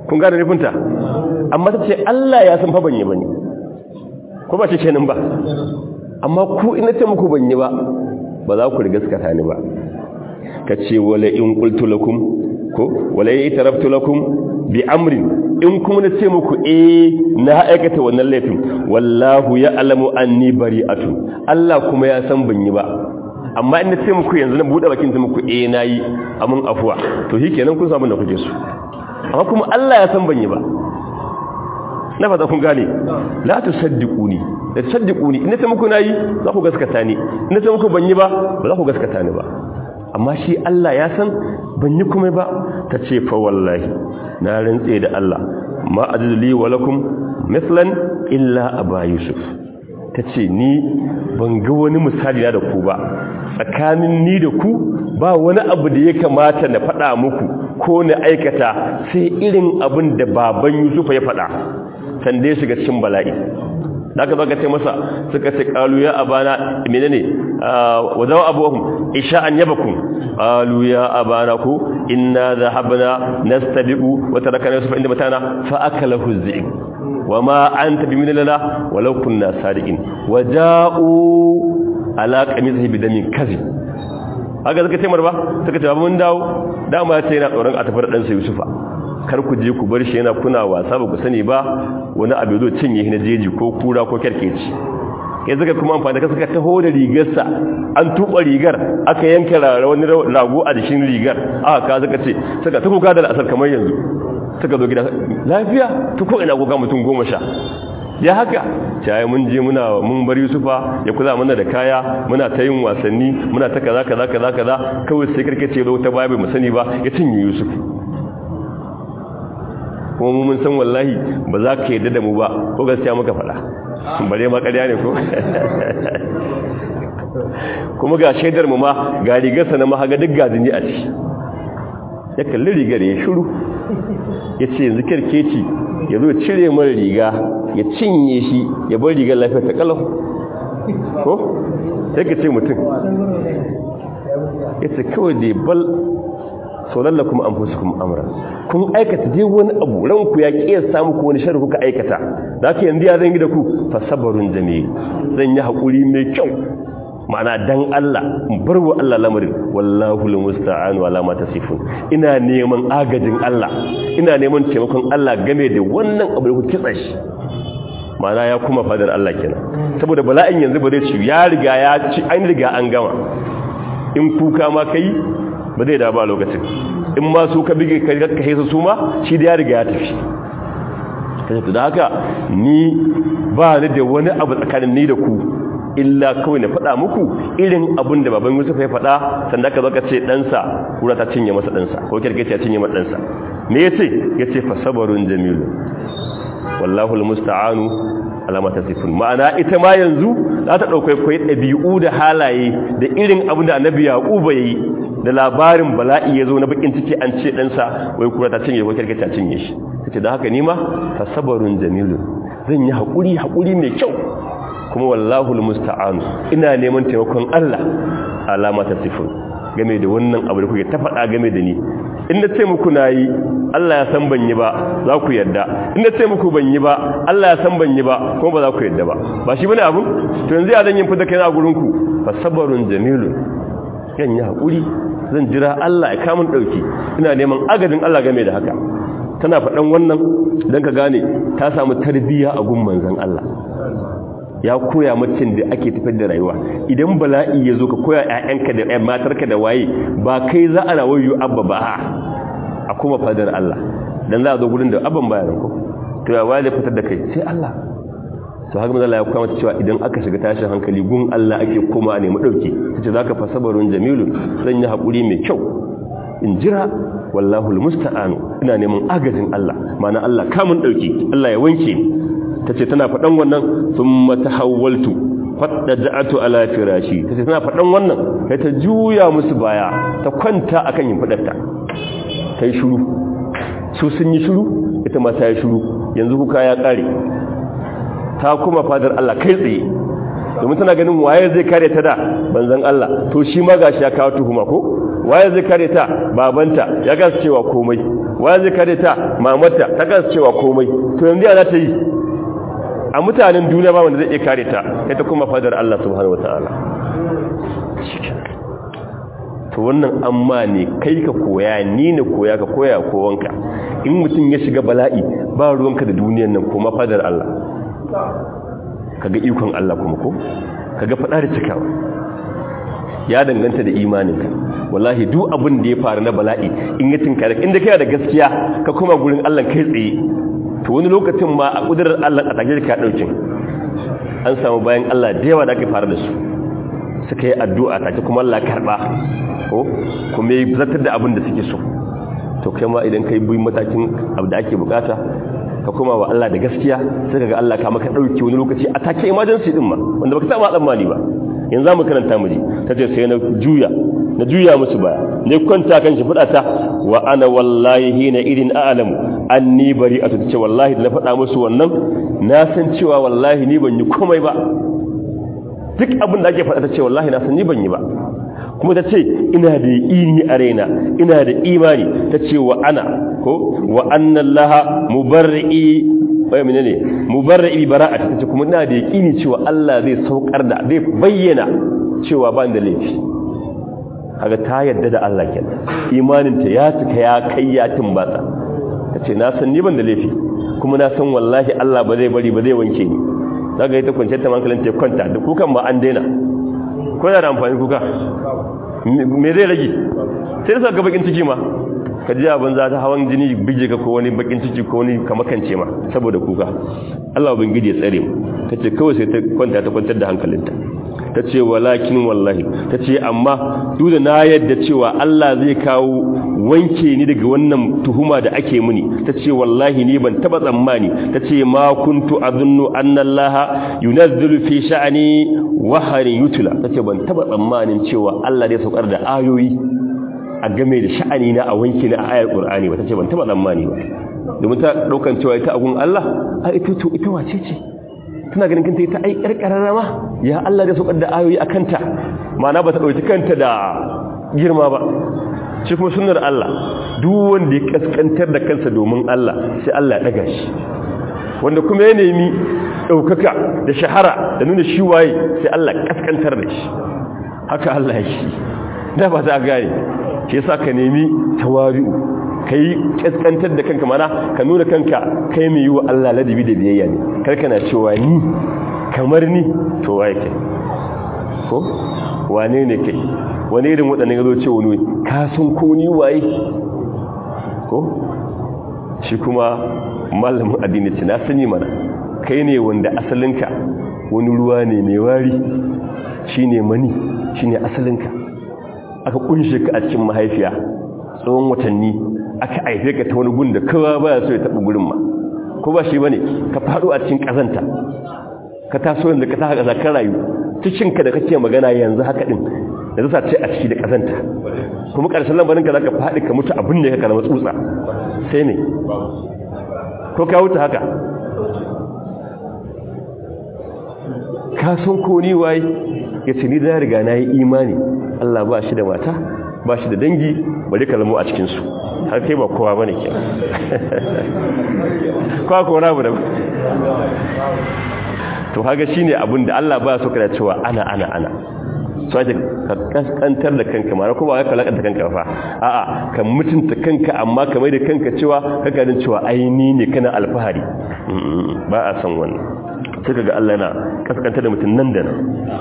kun gane nufinta amma ta ce Allah ya san fa ban yi bane ko ba ce kenan ba amma ku ina ce muku ban yi ba ba za ku riga gaskata ni ba ka ce wala in qultu lakum ko wala in taraftu lakum bi amrin in kuma na ce muku eh na aikata wannan laifin wallahu ya'lamu anni bari'atun Allah kuma ya san ban yi ba amma in na ce muku yanzu na bude bakin ta muku eh nayi amun afuwa to shikenan kun samu da kuke su amma kuma Allah ya san ban yi ba na fata kun gane la tusaddiquni da tusaddiquni in ta muku nayi za ku gaskata ni in ta muku ban yi ba ba za ku gaskata ni ba amma shi Allah ya san ban yi kuma ba ta ce fa wallahi na rantse da Allah ma ajli wa lakum mithlan illa aba yusuf ta ce ni ban ga wani misali na da ku ba tsakanin ni da ku ba wani abu da ya kamata na faɗa muku ko na aikata sai irin abin da baban yusuf ya faɗa sanda ya shiga cikin bala'i da aka zaka ce masa suka ce kalu ya abana menene wa zawa abuhum isha an yabakum qalu ya abana ku inna dhahabna nastabiqu wa tarakana yusuf inda matana fa akalahu dhi'b wama anta biminna walau kunna sadiqin waja'u ala qamisihi bidamin kazi haka suka ce marba suka ce mun dawo dama ce yana tsoron a tafi da dan sa yusufa kar ku je ku bar shi yana kuna wasa ba ku sani ba wani abu zo cinye shi na jeji ko kura ko kerkeci kai suka kuma amfani da suka taho da rigarsa an tuba rigar aka yanka wani rago a jikin rigar aka ka suka ce suka ta kuka da asar kamar yanzu suka zo gida lafiya ta ko ina kuka mutum goma sha ya haka cayi mun je muna mun bar yusufa ya kula mana da kaya muna ta yin wasanni muna ta kaza kaza kaza kaza kawai sai karkace zo ta baya bai mu sani ba ya cinye yusuf kuma mun san wallahi ba za ka yadda da mu ba ko gaskiya muka faɗa bare ma ƙarya ne ko kuma ga shaidar mu ma ga rigarsa na mahaga duk gajini a ciki ya kalli rigar ya shiru ya ce yanzu kirkeci ya zo cire mara riga ya cinye shi ya bar rigar lafiya ta kalau ko sai ka ce mutum ya ce kawai da bal saulalla kuma an fusu kuma amura kun aikata dai wani abu ranku ya ƙiya samu ko wani shari kuka aikata da aka yanzu ya zangi da ku fasabarun jami'i zan yi haƙuri mai kyau ma'ana dan Allah bar wa Allah lamarin wallahu almusta'an wala ma tasifun ina neman agajin Allah ina neman taimakon Allah game da wannan abu da ku kitsa shi ma'ana ya kuma fadar Allah kenan saboda bala'in yanzu ba zai ci ya riga ya ci an riga an gama in kuka ma kai ba zai da ba lokacin in ma su ka bige ka ka hesa su ma shi da ya riga ya tafi kace da haka ni ba ni da wani abu tsakanin ni da ku illa kawai na faɗa muku irin abin da baban Yusuf ya faɗa sanda ka zaka ce ɗansa kura ta cinye masa ɗansa ko kirkice ya cinye masa ɗansa me yace yace fa sabarun jamilun wallahu almusta'anu ala ma tasifun ma'ana ita ma yanzu za ta dauke kai dabi'u da halaye da irin abin da annabi yaquba yayi da labarin bala'i yazo na bakin ciki an ce ɗansa wai kura ta cinye ko kirkice ta cinye shi tace da haka nima fa sabarun jamilun zan yi hakuri hakuri mai kyau kuma wallahu almusta'an ina neman taimakon Allah alama ta sifun game da wannan abu da kuke ta faɗa game da ni in na ce muku nayi Allah ya san ban yi ba za ku yarda in na ce muku ban yi ba Allah ya san ban yi ba kuma ba za ku yarda ba ba shi bane abu to yanzu ya zan yin fita kai na gurin ku fa sabarun jamilun yan yi hakuri zan jira Allah ya kamun dauki ina neman agadin Allah game da haka tana faɗan wannan dan ka gane ta samu tarbiyya a gun manzon Allah ya koya macin da ake tafiyar da rayuwa idan bala'i ya zo ka koya ƴaƴanka da ƴan matarka da waye ba kai za a rawayu abba ba a kuma fadar Allah dan za a zo gurin da abban bayanan ko to ya waye fitar da kai sai Allah to haka manzo Allah ya koya mata cewa idan aka shiga tashin hankali gun Allah ake koma a nemi dauke tace zaka fa sabarun jamilun zan yi hakuri mai kyau in jira wallahu almusta'anu ina neman agajin Allah ma'ana Allah kamun dauke Allah ya wanke ni tace tana faɗan wannan thumma tahawwaltu fadda ja'atu ala firashi tace tana faɗan wannan kai ta juya musu baya ta kwanta akan yin fadarta kai shiru su sun yi shiru ita ma ta yi shiru yanzu kuka ya kare ta kuma fadar Allah kai tsaye domin tana ganin waye zai kare ta da banzan Allah to shi ma gashi ya kawo tuhuma ko waye zai kare ta babanta ya kasa cewa komai waye zai kare ta mamarta ta kasa cewa komai to yanzu ya za ta yi a mutanen duniya ba wanda zai iya kare ta kai ta kuma fadar Allah subhanahu wataala to wannan amma ne kai ka koya ni ne koya ka koya kowanka in mutum ya shiga bala'i ba ruwanka da duniyan nan kuma fadar Allah kaga ikon Allah kuma ko kaga fada da cikawa ya danganta da imaninka wallahi duk abin da ya faru na bala'i in ya tinkare inda kai da gaskiya ka kuma gurin Allah kai tsaye to wani lokacin ma a kudurar Allah a take ka daukin an samu bayan Allah da yawa da aka fara da su suka yi addu'a take kuma Allah karba ko kuma yi zartar da abin da suke so to kai ma idan kai bi matakin abu da ake bukata ka koma wa Allah da gaskiya sai kaga Allah ka maka dauke wani lokaci a take emergency din ma wanda baka saba tsammani ba yanzu mu karanta mu ji tace sai na juya na juya musu baya ne kwanta kan shi fada ta wa ana wallahi hina idin a'lamu anni bari'atu tace wallahi da na fada musu wannan na san cewa wallahi ni ban yi komai ba duk abin da ake fada tace wallahi na san ni ban yi ba kuma ta ce ina da yaƙini a raina ina da imani ta ce wa ana ko wa annan laha mubarra'i bai mene ne mubarra'i bara'a ta ce kuma ina da yaƙini cewa Allah zai saukar da zai bayyana cewa ba da laifi kaga ta yadda da Allah kenan imanin ta ya cika ya kai ya timbatsa ta ce na san ni ban da laifi kuma na san wallahi Allah ba zai bari ba zai wanke ni daga ita kwanciyar ta hankalin ta kwanta da kukan ba an daina ko da amfani kuka me zai rage sai da ga bakin ciki ma ka ji abin za ta hawan jini bige ka ko wani bakin ciki ko wani kamakance ma saboda kuka Allah ubangiji ya tsare mu tace kawai sai ta kwanta ta kwantar da hankalinta tace walakin wallahi tace amma duk da na yadda cewa Allah zai kawo wanke ni daga wannan tuhuma da ake muni tace wallahi ni ban taba tsammani tace ma kuntu adunnu anna Allah yunazzilu fi sha'ani waharin yutula tace ban taba tsammanin cewa Allah zai saukar da ayoyi a game da sha'ani na a wanke na ayar Qur'ani ba tace ban taba tsammani ba domin ta daukan cewa ita agun Allah a ita to ita wace ce tana ganin kanta ita ai karkararra ma ya Allah zai saukar da ayoyi a kanta ma'ana ba ta dauki kanta da girma ba shi kuma sunnar Allah duk wanda ya kaskantar da kansa domin Allah sai Allah ya daga shi wanda kuma ya nemi ɗaukaka da shahara da nuna shi waye sai Allah kaskantar da shi haka Allah ya shi da ba za gane shi yasa ka nemi tawari'u kai kaskantar da kanka mana ka nuna kanka kai mai yi wa Allah ladabi da biyayya ne kar kana cewa ni kamar ni to waye kai ko wane ne kai wani irin waɗannan ya zo ce wani ka san ko ni waye ko shi kuma malamin addini ce na sani mana kai ne wanda asalinka wani ruwa ne mai wari shi ne mani shi ne asalinka aka kunshe ka a cikin mahaifiya tsawon watanni aka aife ka ta wani gun da kowa ba so ya taɓa gurin ma ko ba shi ba ne ka faɗo a cikin ƙazanta ka taso yanzu ka ta ƙasa kan rayu cikinka da kake magana yanzu haka ɗin da zusa ce a ciki da ƙazanta kuma ƙarshen lambarinka za ka faɗi ka mutu abin da ya ka na matsutsa sai ne ko ka wuce haka ka san ko ni waye ya ce ni da riga na yi imani Allah ba shi da mata ba shi da dangi bari ka zama a cikinsu har kai ba kowa ba ne ke kowa kowa na da to haka shi ne abin da Allah ba su kada cewa ana ana ana so ake ka kaskantar da kanka mara kuma ka kalakanta kanka fa a'a ka mutunta kanka amma ka mai da kanka cewa ka ganin cewa aini ne kana alfahari ba a san wannan sai kaga Allah yana kaskantar da mutum nan da nan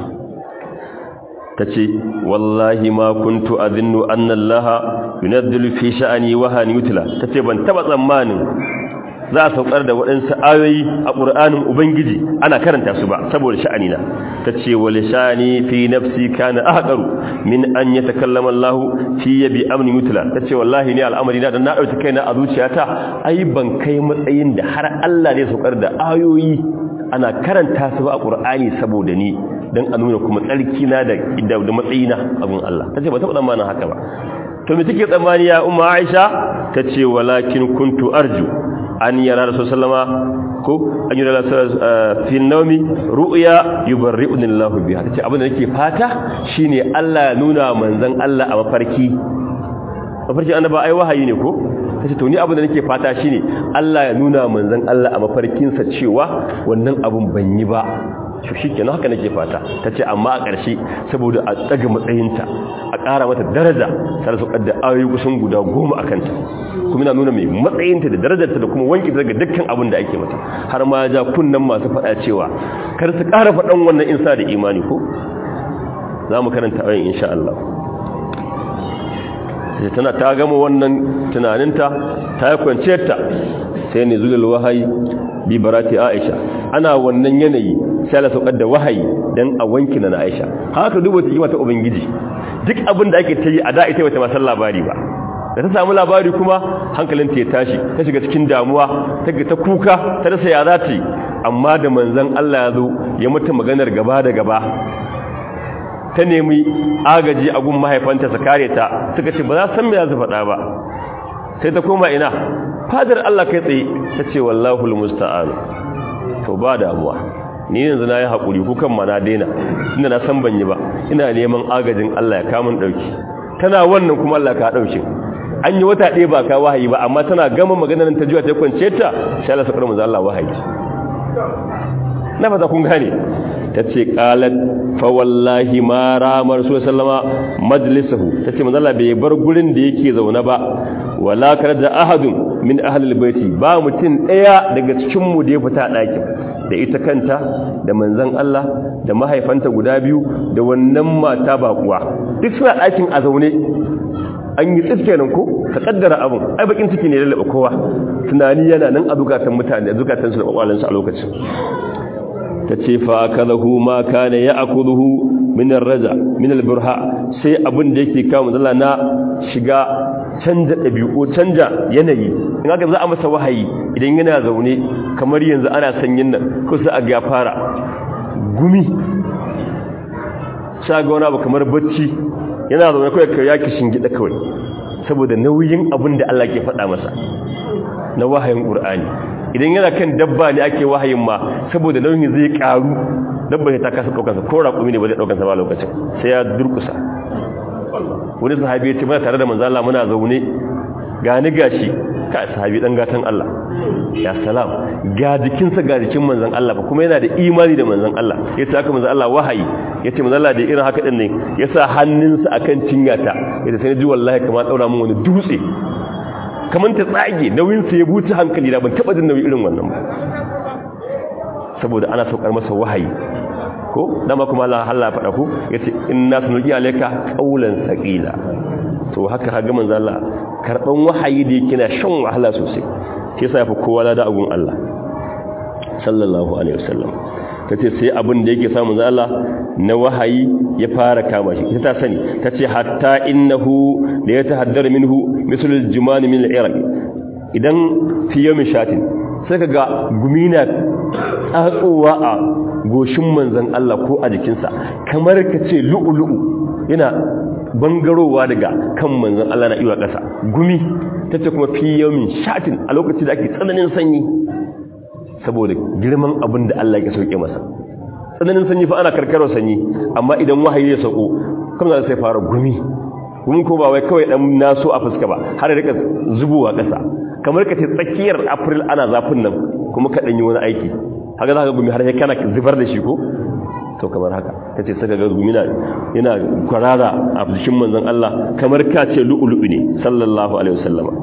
tace wallahi ma kuntu adhinnu anna Allah yunazzilu fi sha'ani wa han yutla tace ban taba tsammanin za a saukar da waɗansu ayoyi a ƙur'anin ubangiji ana karanta su ba saboda sha'ani na ta ce wa lishani fi nafsi kana ahqaru min an yatakallama Allah fi yabi amni mutla ta ce wallahi ni al'amari na dan na dauki kaina a zuciyata ai ban kai matsayin da har Allah ne saukar da ayoyi ana karanta su ba a ƙur'ani saboda ni dan a nuna kuma tsarki na da da matsayina abun Allah ta ce ba taɓa tsammanin haka ba to me take tsammani ya umma Aisha ta ce walakin kuntu arju an yara rasul sallama ko an yi rasul fi nawmi ru'ya yubarri'uni Allah biha tace abin da nake fata shine Allah ya nuna manzon Allah a mafarki mafarki annaba ai wahayi ne ko tace to ni abin da nake fata shine Allah ya nuna manzon Allah a mafarkin sa cewa wannan abun ban yi ba to shikenan haka nake fata tace amma a ƙarshe saboda a tsaga matsayinta a ƙara mata daraja sai su kadda ayoyi kusan guda goma akan ta kuma ina nuna mai matsayinta da darajarta da kuma wanki daga dukkan abin da ake mata har ma ja kunnan masu faɗa cewa kar su ƙara faɗan wannan insa da imani ko za mu karanta ayoyin insha Allah sai tana ta gama wannan tunaninta ta yi kwanciyarta sai ne zulul wahayi bi barati aisha ana wannan yanayi sai Allah saukar da wahayi dan a wanki na aisha haka dubo ta yi mata ubangiji duk abin da ake ta yi a da ita bata ma san labari ba da ta samu labari kuma hankalinta ya tashi ta shiga cikin damuwa ta ta kuka ta rasa ya za ta yi amma da manzon Allah ya zo ya mata maganar gaba da gaba ta nemi agaji a gun mahaifanta su kare ta suka ce ba za san me za su faɗa ba sai ta koma ina fadar Allah kai tsaye ta ce wallahu almusta'an to ba damuwa ni yanzu na yi haƙuri kukan ma na daina inda na san ban yi ba ina neman agajin Allah ya kamun ɗauki tana wannan kuma Allah ka ɗauki an yi wata ɗaya ba ka wahayi ba amma tana gama maganar ta juya ta kwance ta sha Allah sakar manzo Allah wahayi na fata kun gane ta ce ƙalat fawallahi ma ramar su sallama majalisahu ta ce manzala bai bar gurin da yake zaune ba wala kar da ahadun min ahlul baiti ba mutum ɗaya daga cikin mu da ya fita ɗakin da ita kanta da manzon Allah da mahaifanta guda biyu da wannan mata bakuwa duk suna ɗakin a zaune an yi tsifke nan ko ka kaddara abin ai bakin ciki ne lalaba kowa tunani yana nan a zukatan mutane a zukatan su da kwakwalansu a lokacin ta ce fa akalahu ma kana ya'kuluhu min ar-raja min al-burha sai abin da yake kawo matsala na shiga canja dabi'u canja yanayi in aka za a masa wahayi idan yana zaune kamar yanzu ana sanyin nan ko sai a ga fara gumi shaga wani abu kamar bacci yana zaune kawai kai ya kishin gida kawai saboda nauyin abin da Allah ke faɗa masa na wahayin Qur'ani idan yana kan dabba ne ake wahayin ma saboda nauyin zai karu dabba ta kasa daukansa ko raƙumi ne ba zai daukansa ba lokacin sai ya durkusa wani sahabi ya ce muna tare da manzo Allah muna zaune gani gashi ka sahabi dan gatan Allah ya salam ga jikinsa ga jikin manzon Allah ba kuma yana da imani da manzon Allah yace haka manzon Allah wahayi yace manzon Allah da irin haka din ne yasa hannunsa akan cinyata yace sai ji wallahi kamar daura mun wani dutse kamar ta tsage nauyinsa ya buci hankali da ban taba jin nauyi irin wannan ba saboda ana saukar masa wahayi ko dama kuma Allah Allah faɗa ku yace inna sunqi alayka qawlan saqila to haka haga manzo Allah karban wahayi da yake na shan wahala sosai sai yasa yafi kowa da agun Allah sallallahu alaihi wasallam tace sai abin da yake samu manzo Allah na wahayi ya fara kama shi ita ta sani tace hatta innahu la yatahaddar minhu misal al-juman min al-iraq idan fi yawmin shatin sai kaga gumina tsatsowa a goshin manzon Allah ko a jikinsa kamar kace lu'ulu'u yana bangarowa daga kan manzon Allah na iwa ƙasa gumi tace kuma fi yawmin shatin a lokacin da ake tsananin sanyi saboda girman abin da Allah ya sauke masa tsananin sanyi fa ana karkarar sanyi amma idan wahayi ya sauko kuma sai fara gumi gumi ko ba wai kawai dan naso a fuska ba har da rika zubowa ƙasa kamar ka ce tsakiyar april ana zafin nan kuma ka dan yi wani aiki haka zaka gumi har sai kana zubar da shi ko to kamar haka tace saka ga gumi na yana kwarara a jikin manzon Allah kamar ka ce lu'lu'u ne sallallahu alaihi wasallama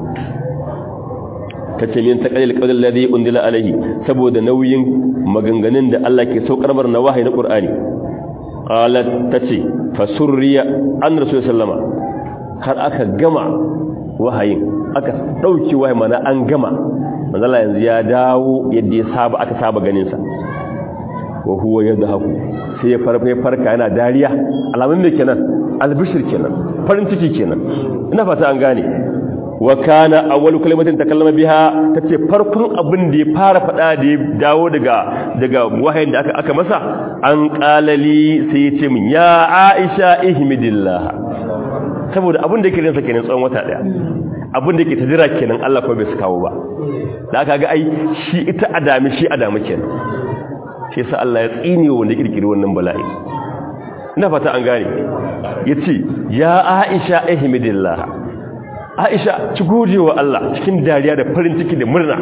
tace min taqalil qawl alladhi undila alaihi saboda nauyin maganganun da Allah ke saukar bar na wahayi na Qur'ani qalat tace fasurriya an rasul sallama har aka gama wahayin aka dauki wahayi mana an gama manzala yanzu ya dawo yadda ya saba aka saba ganin sa wa huwa yadhaku sai ya farfa farka yana dariya alamun me kenan albishir kenan farin ciki kenan ina fata an gane wa kana awwalu kalimatin takallama biha tace farkon abin da ya fara fada da ya dawo daga daga wahayin da aka aka masa an qalali sai ya ce min ya Aisha ihmidillah saboda abin da yake rinsa kenan tsawon wata daya abin da ke ta jira kenan Allah ko bai su kawo ba da aka ga ai shi ita adami shi adami kenan shi yasa Allah ya tsine wanda kirkiri wannan bala'i ina fata an gane yace ya Aisha ihmidillah Aisha ci gode wa Allah cikin dariya da farin ciki da murna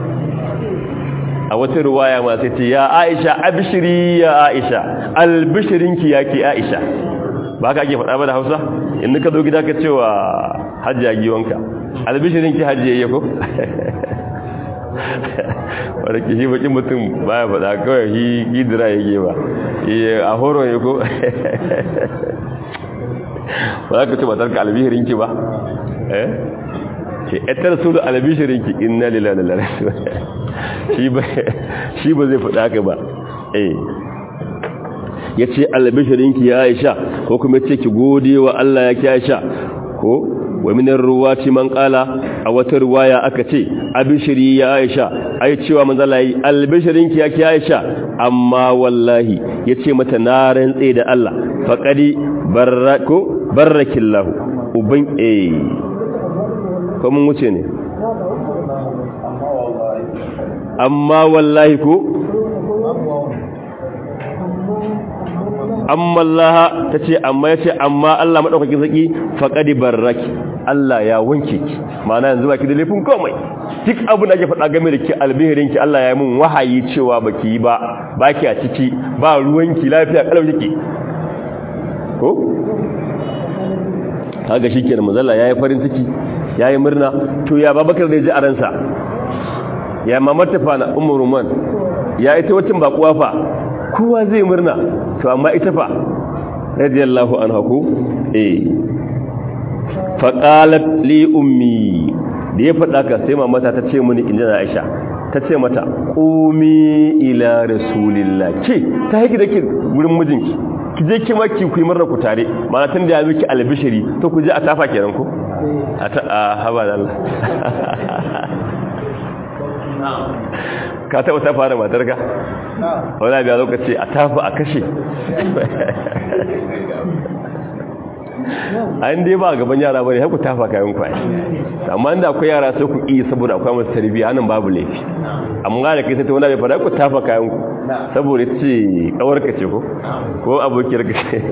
a wata ruwaya ma sai ce ya Aisha abshiri ya Aisha albishirinki yake Aisha ba ka ake faɗa ba da Hausa in ka zo gida ka cewa hajji giwanka albishirinki hajji yayye ko wadda ke shi bakin mutum baya faɗa kawai shi gidira yake ba a horo ya ko ba za ka ce matarka albishirinki ba eh ke etar su da albishirinki inna lillahi wa inna ilaihi shi ba zai faɗa haka ba eh ya ce albishirinki ya aisha ko kuma ce ki gode wa Allah ya ki aisha ko wa minar ruwati man qala a wata ruwaya aka ce abishiri ya aisha ai cewa manzala yi albishirinki ya ki aisha amma wallahi yace mata na rantse da Allah faqadi barrako barrakillahu uban eh ko mun wuce ne amma wallahi ko amma Allah ta ce amma ya ce amma Allah maɗaukakin saki faƙadi barraki Allah ya wanke ki ma'ana yanzu baki da laifin komai duk abin da ake faɗa game da ki albihirinki Allah ya yi mun wahayi cewa baki yi ba baki a ciki ba ruwanki lafiya kalau kike ko kaga shikenan manzalla yayi farin ciki yayi murna to ya babakar da ji a ransa ya mamata fa na ummu ruman ya ita wacin bakuwa fa kowa zai murna to amma ita fa radiyallahu anha ko eh fa qalat li ummi da ya faɗa ka sai mamata ta ce mini inda Aisha ta ce mata qumi ila rasulillah ke ta haki da ke gurin mijinki ki je ki maki ku yi murna ku tare mana tun da ya miki albishiri to ku je a tafa kenan ko a ta haba da Allah ka taɓa ta fara matarka wani biya lokaci a tafi a kashe an dai ba a gaban yara bane haiku tafa kayan kwaye amma inda akwai yara sai ku iya saboda akwai masu tarbiyya nan babu laifi amma da kai sai ta wani bai fara ku tafa kayan ku saboda ce kawarka ce ko ko abokiyar ka ce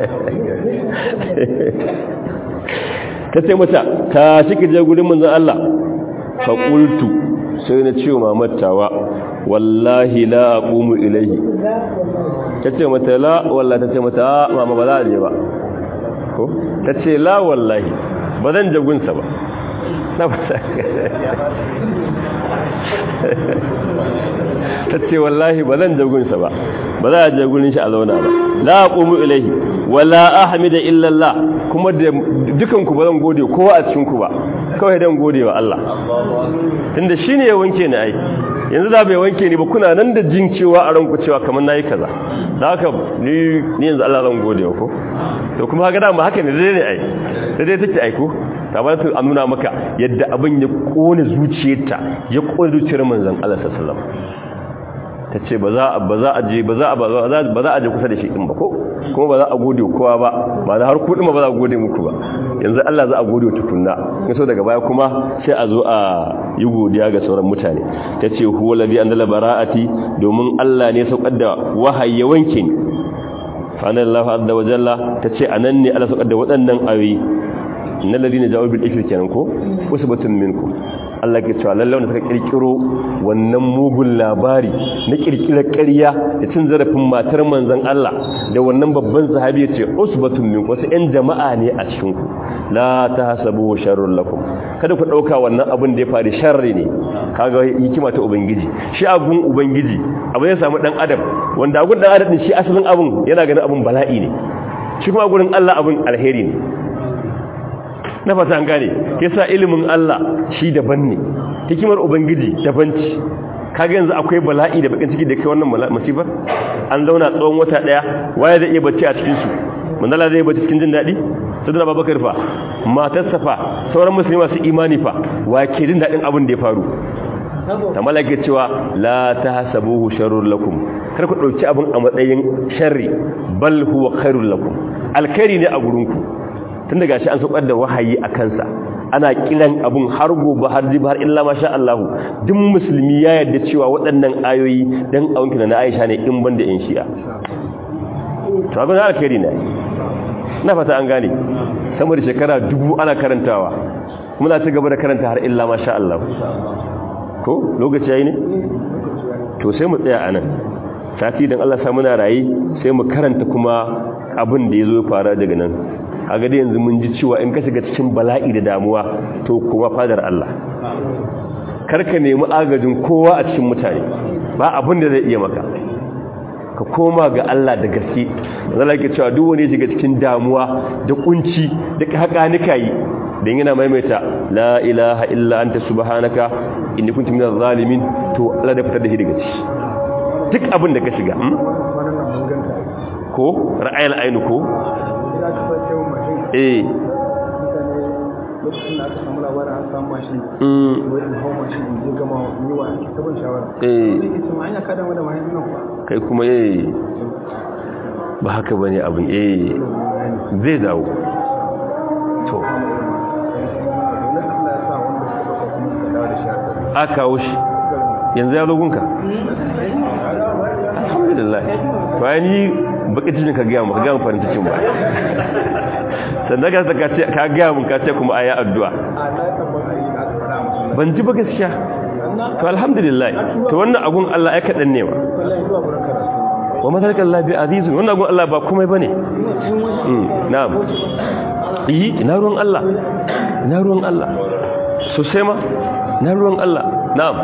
ta ce mata ta shi ka je gudun manzan Allah faƙultu sai na ce wa mamattawa wallahi la aqumu ilayhi tace mata la wallahi tace mata mama ba za a je ba ko tace la wallahi ba zan je gunsa ba na ba tace wallahi ba zan je gunsa ba ba za a je gurin shi a zauna ba la aqumu ilayhi wala ahmida illa Allah kuma da dukan ku ba zan gode kowa a cikin ku ba kawai dan gode wa Allah tunda shine ya wanke ni ai yanzu da bai wanke ni ba kuna nan da jin cewa a ranku cewa kamar nayi kaza da haka ni ni yanzu Allah zan gode ko to kuma haka dama haka ne dai ne ai dai take aiko ta ba ta nuna maka yadda abin ya kone zuciyarta ya kone zuciyar manzon Allah sallallahu alaihi wasallam tace ba za ba za a je ba za ba za a je kusa da shi din ba ko kuma ba za a gode kowa ba ba da har kudin ba za a gode muku ba yanzu Allah za a gode tukunna so daga baya kuma sai a zo a yi godiya ga sauran mutane tace huwa ladhi anzala bara'ati domin Allah ne saukar da wahayi wanke ni fa anallahu azza wa jalla tace anan ne Allah saukar da waɗannan ayoyi innal ladina ja'u bil ifki kenan ko usbatun minkum Allah ke cewa lallai wanda suka kirkiro wannan mugun labari na kirkirar ƙarya da cin zarafin matar manzon Allah da wannan babban sahabi ya ce usbatun min wasu ƴan jama'a ne a cikin ku la tahsabu sharrun lakum kada ku dauka wannan abin da ya faru sharri ne kaga hikima ta ubangiji shi abun ubangiji abin ya samu dan adam wanda agun dan adam shi asalin abun yana ganin abun bala'i ne shi kuma gurin Allah abun alheri ne na fata an gane yasa ilimin Allah shi daban ne hikimar ubangiji daban ce kaga yanzu akwai bala'i da bakin ciki da kai wannan musibar an zauna tsawon wata daya waye zai iya bacci a cikin su manzala zai bacci cikin jin dadi sadana babakar fa matarsa fa sauran musulmi masu imani fa wa ke jin dadin abin da ya faru ta malaka cewa la tahsabuhu sharrul lakum kar ku dauki abin a matsayin sharri bal huwa khairul lakum alkhairi ne a gurinku tun daga shi an saukar da wahayi a kansa ana kiran abun har gobe har jibi har illa masha Allah duk musulmi ya yarda cewa waɗannan ayoyi dan aunki na Aisha ne in banda in shi'a to abin alkhairi ne na fata an gane sama da shekara dubu ana karantawa muna ci gaba da karanta har illa masha Allah ko lokaci yayi ne to sai mu tsaya anan sati dan Allah sa muna rayi sai mu karanta kuma abin da yazo fara daga nan a ga yanzu mun ji cewa in ka shiga cikin bala'i da damuwa to kuma fadar Allah karka nemi agajin kowa a cikin mutane ba abin da zai iya maka ka koma ga Allah da gaske zalla yake cewa duk wani shiga cikin damuwa da kunci da hakanika yi dan yana maimaita la ilaha illa anta subhanaka inni kuntu minaz zalimin to Allah da fitar da shi daga ciki duk abin da ka shiga ko ra'ayil ainu ko eh lokacin da aka samu labarin an samu mashin wai in hau mashin in je gama yi wa sabon shawara eh zai ke cewa an yaka dama da mahin nan kuwa kai kuma eh ba haka bane abin eh zai dawo to wani allah ya sa wanda suka ɗauka kuma suka dawo da shi a a kawo shi yanzu ya logunka alhamdulillah bayan ni baki cikin ka gaya mu ka gaya mu farin cikin ba sannan ka ka ce ka gaya mun ka ce kuma ayi addu'a a na tabbata yi da aka faɗa a masallaci ban ji ba gaskiya to alhamdulillah to wannan agun Allah ya kadan ne wa wallahi zuwa gurin karatu wa madalika Allah bi azizun wannan agun Allah ba komai bane mm na'am yi ina ruwan Allah ina ruwan Allah sosai ma ina ruwan Allah na'am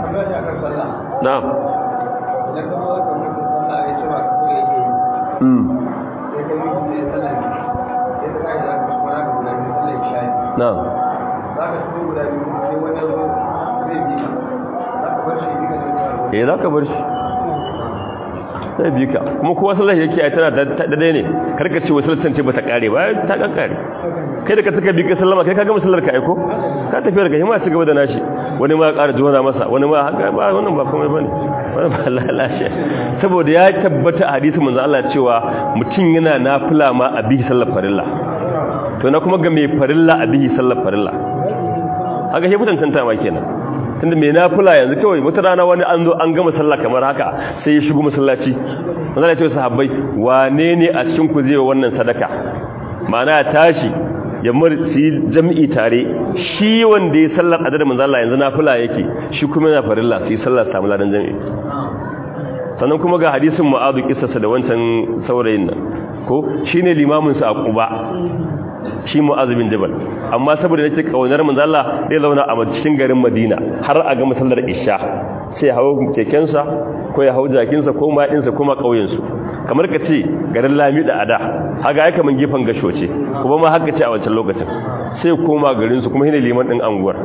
na'am idan ka zo ka mutu sallah ya ce ba ka so yake yi mm sai ka yi sai sallah ne sai ka kai da aka shi kwana guda biyu sallah ya shayi na'am za ka shigo guda biyu sai wani ya zo zai bi ka za ka bar shi bi ka ne zuwa eh za ka bar shi sai bi ka kuma kowa sallah yake ai tana daidai ne karka ce wasu lissance ba ta kare ba ta kankare kai da ka saka bi ka sallama kai ka gama sallar ka aiko ka tafi daga hima ci gaba da nashi wani ma ƙara jona masa wani ma haka ba wannan ba komai bane wannan ba lalace saboda ya tabbata a hadisi manzo Allah cewa mutum yana nafila ma a bihi sallar farilla to na kuma ga mai farilla a bihi sallar farilla haka shi mutuntanta ma kenan tunda mai nafila yanzu kawai wata rana wani an zo an gama sallah kamar haka sai ya shigo masallaci manzo ya ce sahabbai wane ne a cikin ku zai wannan sadaka ma'ana ya tashi ya murci jami'i tare shi wanda ya sallar adada manzo Allah yanzu nafila yake shi kuma yana farilla sai sallar samu ladan jami'i sannan kuma ga hadisin mu'adhu kissarsa da wancan saurayin nan ko shine limamin sa a Quba shi mu'adh bin jabal amma saboda nake kaunar manzo Allah zai zauna a cikin garin Madina har a ga masallar Isha sai hawo kekensa ko ya hau jakinsa ko ma dinsa kuma kauyen su kamar ka ce garin Lami da Ada haga ai kaman gefen gasho ce kuma ma haka ce a wancan lokacin sai koma garin su kuma shine liman din anguwar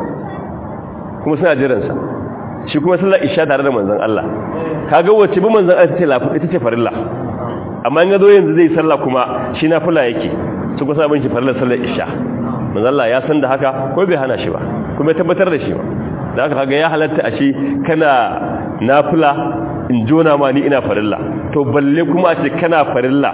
kuma suna jiran sa shi kuma sallar Isha tare da manzon Allah kaga wacce bi manzon Allah ce lafi ita ce farilla amma in ga zo yanzu zai sallah kuma shi nafila yake su kusa abin shi farlar sallar isha manzalla ya san da haka ko bai hana shi ba kuma ya tabbatar da shi ba da haka kaga ya halatta a shi kana nafila in jona ma ni ina farilla to balle kuma a ce kana farilla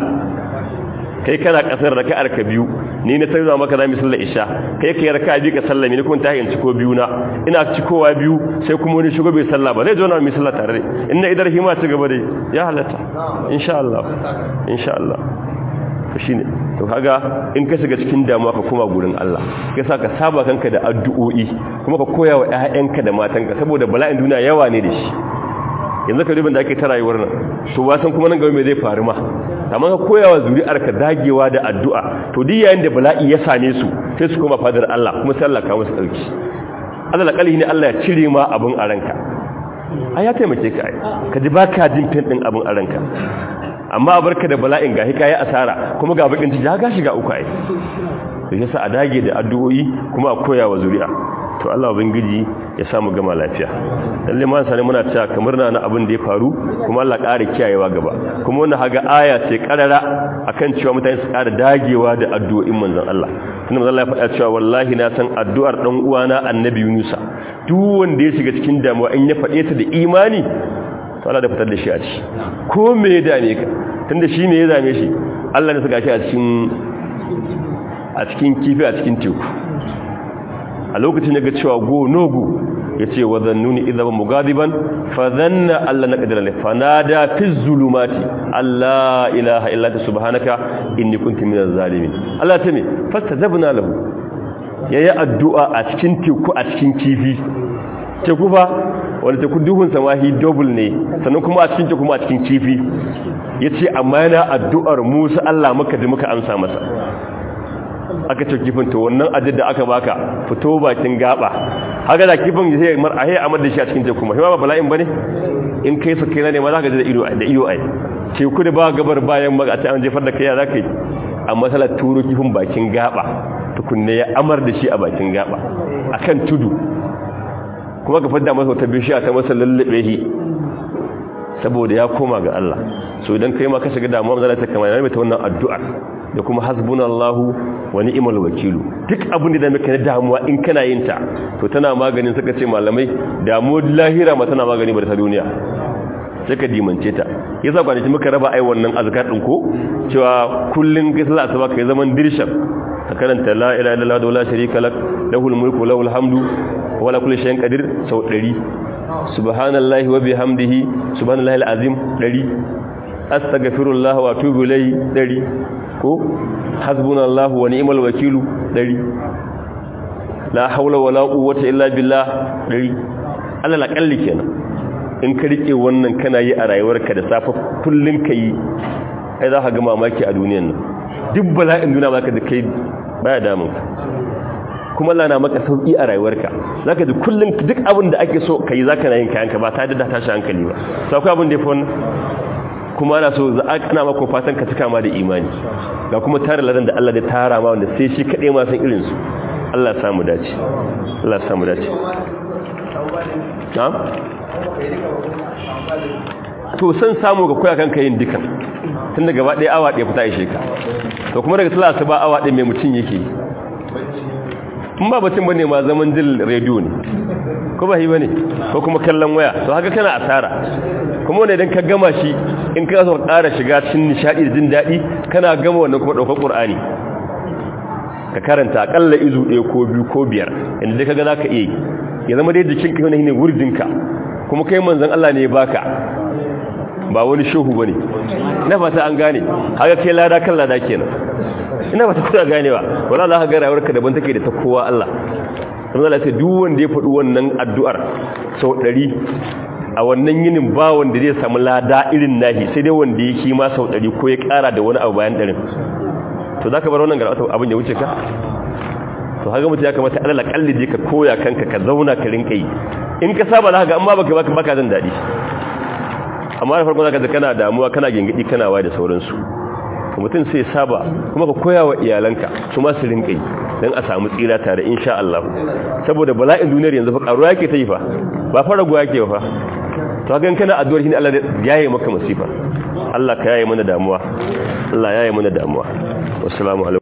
kai kana kasar raka'ar ka biyu ni na sai maka zamu sallar isha kai kai raka'a biyu ka sallami ni kuma ta yin ciko biyu na ina cikowa biyu sai kuma wani shigo bai sallah ba zai jona mu sallah tare in na idar hima ci gaba dai ya halatta insha Allah insha Allah to shine to kaga in ka shiga cikin damuwa ka koma gurin Allah kai sa ka saba kanka da addu'o'i kuma ka koya wa ƴaƴanka da matanka saboda bala'in duniya yawa ne da shi yanzu ka ribin da ake ta rayuwar nan to wasan kuma nan gaba me zai faru ma amma ka koya wa zuri'ar ka dagewa da addu'a to duk yayin da bala'i ya same su sai su koma fadar Allah kuma sai Allah ka musu dauki Allah kalli ne Allah ya cire ma abun a ranka ai ya taimake ka ai ka ji baka jin fin din abun a ranka amma a barka da bala'in gahi kayi asara kuma ga bakin ciki ga shiga uku ai to yasa a dage da addu'o'i kuma a koya wa zuri'a to Allah ubangiji ya samu gama lafiya lalle ma sani muna cewa kamar na na abin da ya faru kuma Allah ƙara kiyayewa gaba kuma wannan haga aya ce karara akan cewa mutane su ƙara dagewa da addu'o'in manzon Allah tunda manzon Allah ya faɗa cewa wallahi na san addu'ar dan uwana annabi Yunusa duk wanda ya shiga cikin damuwa in ya faɗe ta da imani to Allah da fitar da shi a ciki ko me ya dame ka tunda shi me ya dame shi Allah ne saka shi a cikin a cikin kifi a cikin teku a lokacin ya ga cewa go no go yace wa zannuni idza mugadiban fa dhanna alla naqdira la fanada fi zulumati alla ilaha illa anta subhanaka inni kuntu minaz zalimin Allah ta me fastajabna lahu yayi addu'a a cikin teku a cikin kifi teku fa wanda teku duhun samahi double ne sannan kuma a cikin teku kuma a cikin kifi yace amma yana addu'ar Musa Allah maka da muka amsa masa aka ce kifin to wannan ajin da aka baka fito bakin gaba haka da kifin sai mar a hayya amar da shi a cikin teku ma ba bala'in bane in kai su kai ne ma zaka ji da ido da iyo ai teku da ba gabar bayan ma a ce an jefar da kai zaka yi amma salat turo kifin bakin gaba tukunne ya amar da shi a bakin gaba akan tudu kuma ka fadda masa wata bishiya ta masa lallabe shi saboda ya koma ga Allah so idan kai ma ka shiga damuwa zan ta kamar mai ta wannan addu'ar da kuma hasbunallahu wa ni'mal wakilu duk abin da muke na damuwa in kana yin ta to tana maganin suka ce malamai damuwar lahira ma tana magani ba ta duniya sai ka dimance ta yasa kwanaki muka raba ai wannan azkar din ko cewa kullun kai sallah asuba kai zaman dirshan ka karanta la ilaha illallah wa la sharika lak lahul mulku wa lahul hamdu wa la kulli shay'in qadir sau 100 subhanallahi wa bihamdihi subhanallahi alazim 100 astaghfirullah wa atubu ilayhi 100 ko hasbunallahu wa ni'mal wakilu 100 la hawla wala quwwata illa billah 100 Allah la kalli kenan in ka rike wannan kana yi a rayuwarka da safa kullun kai ai za ka ga mamaki a duniyar nan duk bala'in duniya baka da kai baya damun ka kuma Allah na maka sauki a rayuwarka zaka ji kullun duk abin da ake so kai zaka na yin kayanka ba tare da tashi hankali ba sai akwai abin da yafi wannan kuma ana so za ana maka fatan ka cika ma da imani ga kuma tare ladan da Allah da tara ma wanda sai shi kade ma san irin su Allah ya samu dace Allah ya samu dace na'am to san samu ga koya kanka yin dukan tun daga gaba ɗaya awa ɗaya fita ishe ka to kuma daga sallah ba awa ɗaya mai mutum yake in ba batun bane ma zaman jin rediyo ne ko ba yi bane ko kuma kallon waya to haka kana asara kuma wanda idan ka gama shi in ka so ƙara shiga cikin nishadi da jin daɗi kana gama wannan kuma ɗaukar ƙur'ani ka karanta akalla izu ɗaya ko biyu ko biyar inda dai kaga za ka iya yi ya zama dai jikinka yana ne wurdinka kuma kai manzon Allah ne ya baka ba wani shehu bane ina fata an gane haka kai lada kan lada kenan ina fata kuna ganewa wala za ka ga rayuwarka daban take da ta kowa Allah kuma Allah sai duk wanda ya faɗi wannan addu'ar sau 100 a wannan yinin ba wanda zai samu lada irin nahi sai dai wanda ya kima sau 100 ko ya ƙara da wani abu bayan ɗarin to zaka bar wannan garata abin ya wuce ka to haka mutum ya kamata alal akalli je ka koya kanka ka zauna ka rinka yi in ka saba za ka ga amma baka baka baka jin daɗi amma da farko zaka ji kana damuwa kana gingidi kana wa da sauransu mutum sai saba kuma ka koya wa iyalanka su ma su rinka yi don a samu tsira tare insha Allah saboda bala'in duniyar yanzu fa karuwa yake ta yi fa ba fara guwa yake fa to haka kana addu'ar shi ne Allah ya yi maka masifa Allah ka yaye mana damuwa Allah ya yi mana damuwa wassalamu alaikum